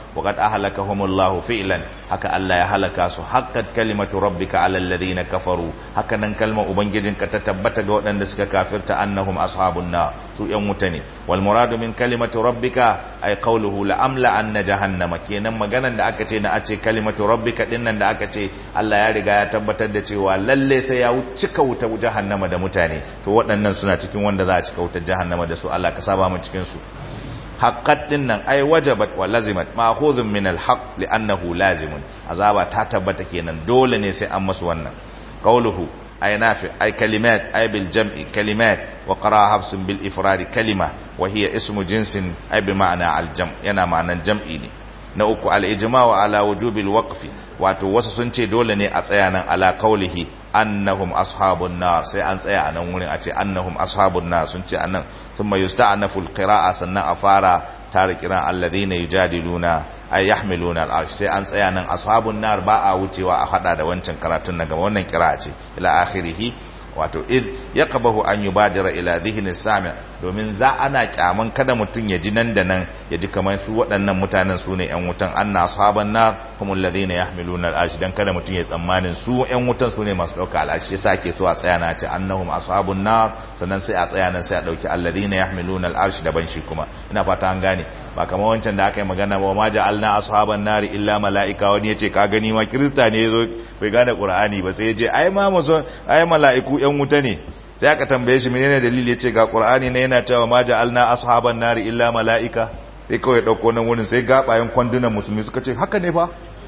wa qad ahlakahumullahu fi'lan haka Allah ya halaka su haqqat kalimatu rabbika 'alal ladina kafaru haka nan kalmar ubangijinka ta tabbata ga waɗanda suka kafirta annahum ashabun nar su yan wuta ne wal muradu min kalimatu rabbika ay qawluhu la amla anna jahannama kenan maganan da aka ce na a ce kalimatu rabbika dinnan da aka ce Allah ya riga ya tabbatar da cewa lalle sai ya cika wuta jahannama da mutane to waɗannan suna cikin wanda za a cika wutar jahannama da su Allah ka saba mu cikin su haqqat dinnan ay wajabat wa lazimat ma'khudhun min al-haqq li'annahu lazimun azaba ta tabbata kenan dole ne sai an masu wannan qawluhu ay nafi ay kalimat ay bil jam'i kalimat wa qara habs bil ifrad kalima wa hiya ismu jinsin ay bi ma'na al jam' yana ma'anan jam'i ne na uku al ijma' wa ala wujubil waqfi wato wasu sun ce dole ne a tsaya nan ala qawlihi annahum ashabun nar sai an tsaya a nan wurin a ce annahum ashabun nar sun ce annan thumma yusta'nafu alqira'a sannan a fara tare kiran alladhina yujadiluna ay yahmiluna al'arsh sai an tsaya nan ashabun nar ba a wucewa a hada da wancan karatun na gaba wannan kira'a ce ila akhirih wato id yaqbahu an yubadira ila dhihni sami' domin za ana kyaman kada mutun ya ji nan da nan ya ji kamar su waɗannan mutanen su ne ƴan wutan anna ashaban nar humul ladina yahmiluna al'arsh dan kada mutun ya tsammanin su ƴan wutan su ne masu dauka al'arsh yasa ake so a tsaya na ce annahum ashabun nar sannan sai a tsaya nan sai a dauki alladina yahmiluna al'arsh daban shi kuma ina fata an gane ba kamar wancan da aka yi magana ba ma ja'alna ashaban nari illa mala'ika wani yace ka gani ma kirista ne yazo bai gane qur'ani ba sai yace ai ma muso ai mala'iku yan wuta ne sai aka tambaye shi menene dalili yace ga qur'ani ne yana cewa ma ja'alna ashaban nari illa mala'ika sai kawai dauko nan wurin sai gabayen kwandunan musulmi suka ce haka ne fa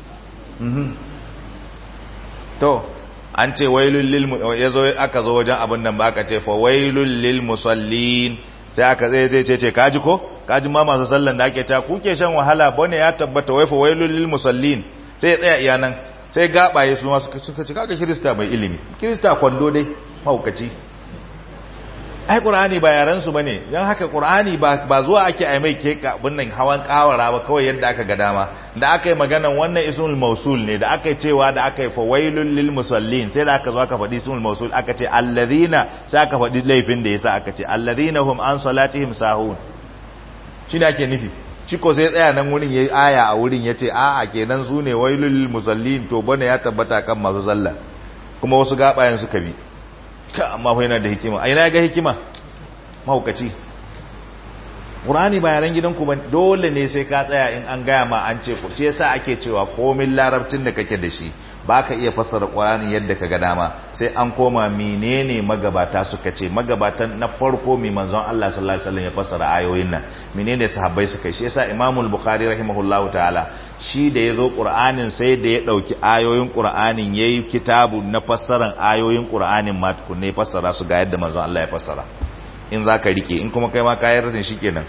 to an ce wailul lil yazo aka zo wajen abin nan ba aka ce fa wailul lil musallin sai aka zai zai ce ce kaji ko kaji ma masu sallan da ake ta kuke shan wahala bane ya tabbata wai fa wailul lil musallin sai ya tsaya iya nan sai gabaye su ma suka suka ci kaga kirista mai ilimi kirista kwando dai mahaukaci ai qur'ani ba yaran su bane dan haka qur'ani ba ba zuwa ake ai mai keka bunnan hawan kawara ba kawai yadda aka ga dama da aka yi maganan wannan ismul mausul ne da aka yi cewa da aka yi fa wailul lil musallin sai da aka zo aka faɗi ismul mausul aka ce alladhina sai aka faɗi laifin da yasa aka ce alladhina hum an salatihim sahun shine ake nufi shi ko sai tsaya nan wurin yayi aya a wurin yace a'a kenan su ne wailul lil musallin to bane ya tabbata kan masu sallah kuma wasu gabayen suka bi ka amma fa yana da hikima a ina ga hikima mahaukaci Qur'ani ba yaran gidanku ba dole ne sai ka tsaya in an gaya ma an ce shi yasa ake cewa komin larabcin da kake da shi baka iya fassara Qur'ani yadda ka ga dama sai an koma menene magabata suka ce magabatan na farko mai manzon Allah sallallahu alaihi wasallam ya fassara ayoyin nan menene sahabbai suka yi shi yasa Imam al-Bukhari rahimahullahu ta'ala shi da yazo Qur'anin sai da ya dauki ayoyin Qur'anin yayi kitabu na fassaran ayoyin Qur'anin ma tukunne fassara su ga yadda manzon Allah ya fassara in za ka rike in kuma kai ma kayar da shi kenan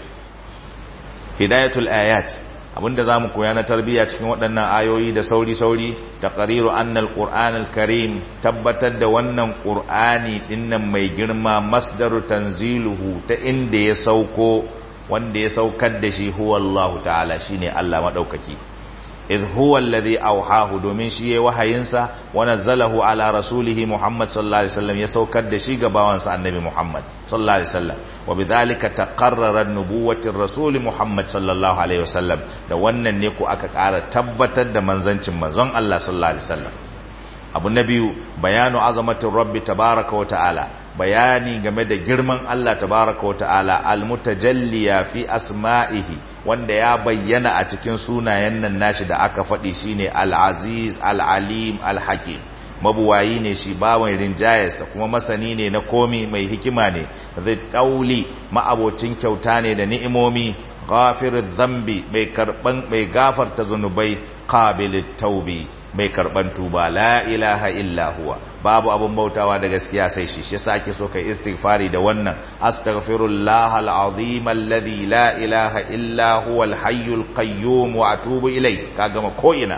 hidayatul ayat abinda zamu koya na tarbiyya cikin waɗannan ayoyi da sauri-sauri taqriru anna alquran alkarim tabbatar da wannan qur'ani dinnan mai girma masdaru tanziluhu ta inda ya sauko wanda ya saukar da shi huwa Allah ta'ala shine Allah madaukaki idh huwa alladhi awhahu domin shi yayi wahayinsa wa nazzalahu ala rasulihi Muhammad sallallahu alaihi wasallam ya saukar da shi ga bawansa annabi Muhammad sallallahu alaihi wasallam wa bidhalika taqarrara nubuwwati rasul Muhammad sallallahu alaihi wasallam da wannan ne ko aka ƙara tabbatar da manzancin manzon Allah sallallahu alaihi wasallam abu na biyu bayanu azamatin rabbi tabaraka wa ta'ala bayani game da girman Allah tabaraka wa ta'ala almutajalliya fi asma'ihi wanda ya bayyana a cikin sunayen nan nashi da aka faɗi shine al-aziz al-alim al-hakim mabuwayi ne shi bawan rinjayarsa kuma masani ne na komi mai hikima ne zai tauli ma'abocin kyauta ne da ni'imomi ghafirudh dhanbi mai karban mai gafarta zunubai qabilit taubi mai karban tuba la ilaha illa huwa babu abun bautawa da gaskiya sai shi shi sake so kai istighfari da wannan astaghfirullah alazim alladhi la ilaha illa huwa alhayyul qayyum wa atubu ilayh ka gama ko ina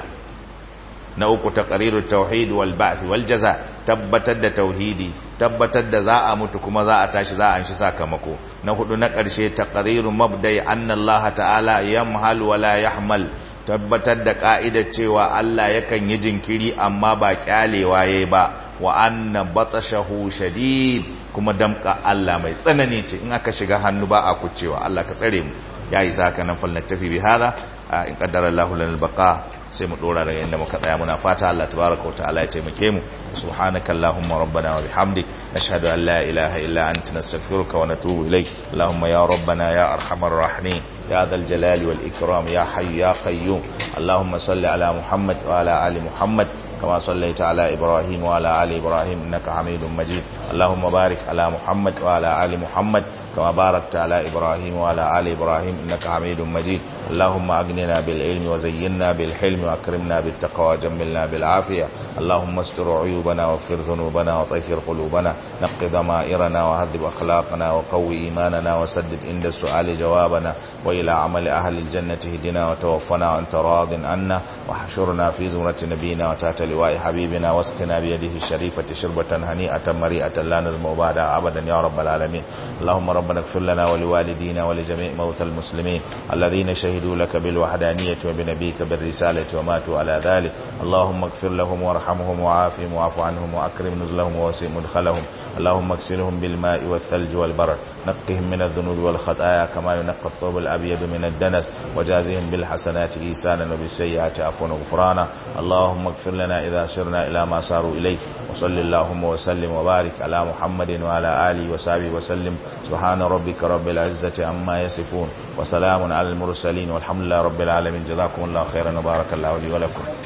na uku taqriru tauhid wal ba'th wal jaza tabbatar da tauhidi tabbatar da za a mutu kuma za a tashi za a anshi sakamako na hudu na karshe taqriru mabda'i anna Allah ta'ala yamhal wa la yahmal tabbatar da ka'idar cewa Allah yakan yi jinkiri amma ba kyalewa yayi ba wa anna batashahu shadid kuma damka Allah mai tsanani ce in aka shiga hannu ba a kucewa Allah ka tsare mu yayi saka nan falnatafi bi hada in qaddara Allahu lana al-baqa sai mu dora daga inda muka tsaya muna fata Allah tabaraka wa ta'ala ya taimake mu subhanaka allahumma rabbana wa bihamdik nashhadu an la ilaha illa anta nastaghfiruka wa natubu ilayk allahumma ya rabbana ya arhamar rahimin ya dhal jalali wal ikram ya hayy ya qayyum allahumma salli ala muhammad wa ala ali muhammad كما صليت على إبراهيم وعلى آل إبراهيم إنك حميد مجيد اللهم بارك على محمد وعلى آل محمد كما باركت على إبراهيم وعلى آل إبراهيم إنك حميد مجيد اللهم أغننا بالعلم وزينا بالحلم وأكرمنا بالتقوى وجملنا بالعافية اللهم استر عيوبنا واغفر ذنوبنا وطهر قلوبنا نق ضمائرنا وهذب أخلاقنا وقوي إيماننا وسدد عند السؤال جوابنا وإلى عمل أهل الجنة هدنا وتوفنا وأنت راض عنا وحشرنا في زمرة نبينا وتحت لواء حبيبنا واسقنا بيده الشريفة شربة هنيئة مريئة لا نزم بعدها أبدا يا رب العالمين اللهم ربنا اغفر لنا ولوالدينا ولجميع موتى المسلمين الذين شهدوا لك بالوحدانية وبنبيك بالرسالة وماتوا على ذلك اللهم اغفر لهم وارحمهم وعافهم واعف عنهم وأكرم نزلهم ووسع مدخلهم اللهم اغسلهم بالماء والثلج والبرد نقهم من الذنوب والخطايا كما ينقى الثوب الأبيض من الدنس وجازهم بالحسنات إيسانا وبالسيئات عفوا وغفرانا اللهم اغفر لنا إذا سرنا إلى ما صاروا إليه وصل اللهم وسلم وبارك على محمد وعلى آله وصحبه وسلم سبحان ربك رب العزة عما يصفون وسلام على المرسلين والحمد لله رب العالمين جزاكم الله خيرا وبارك الله لي ولكم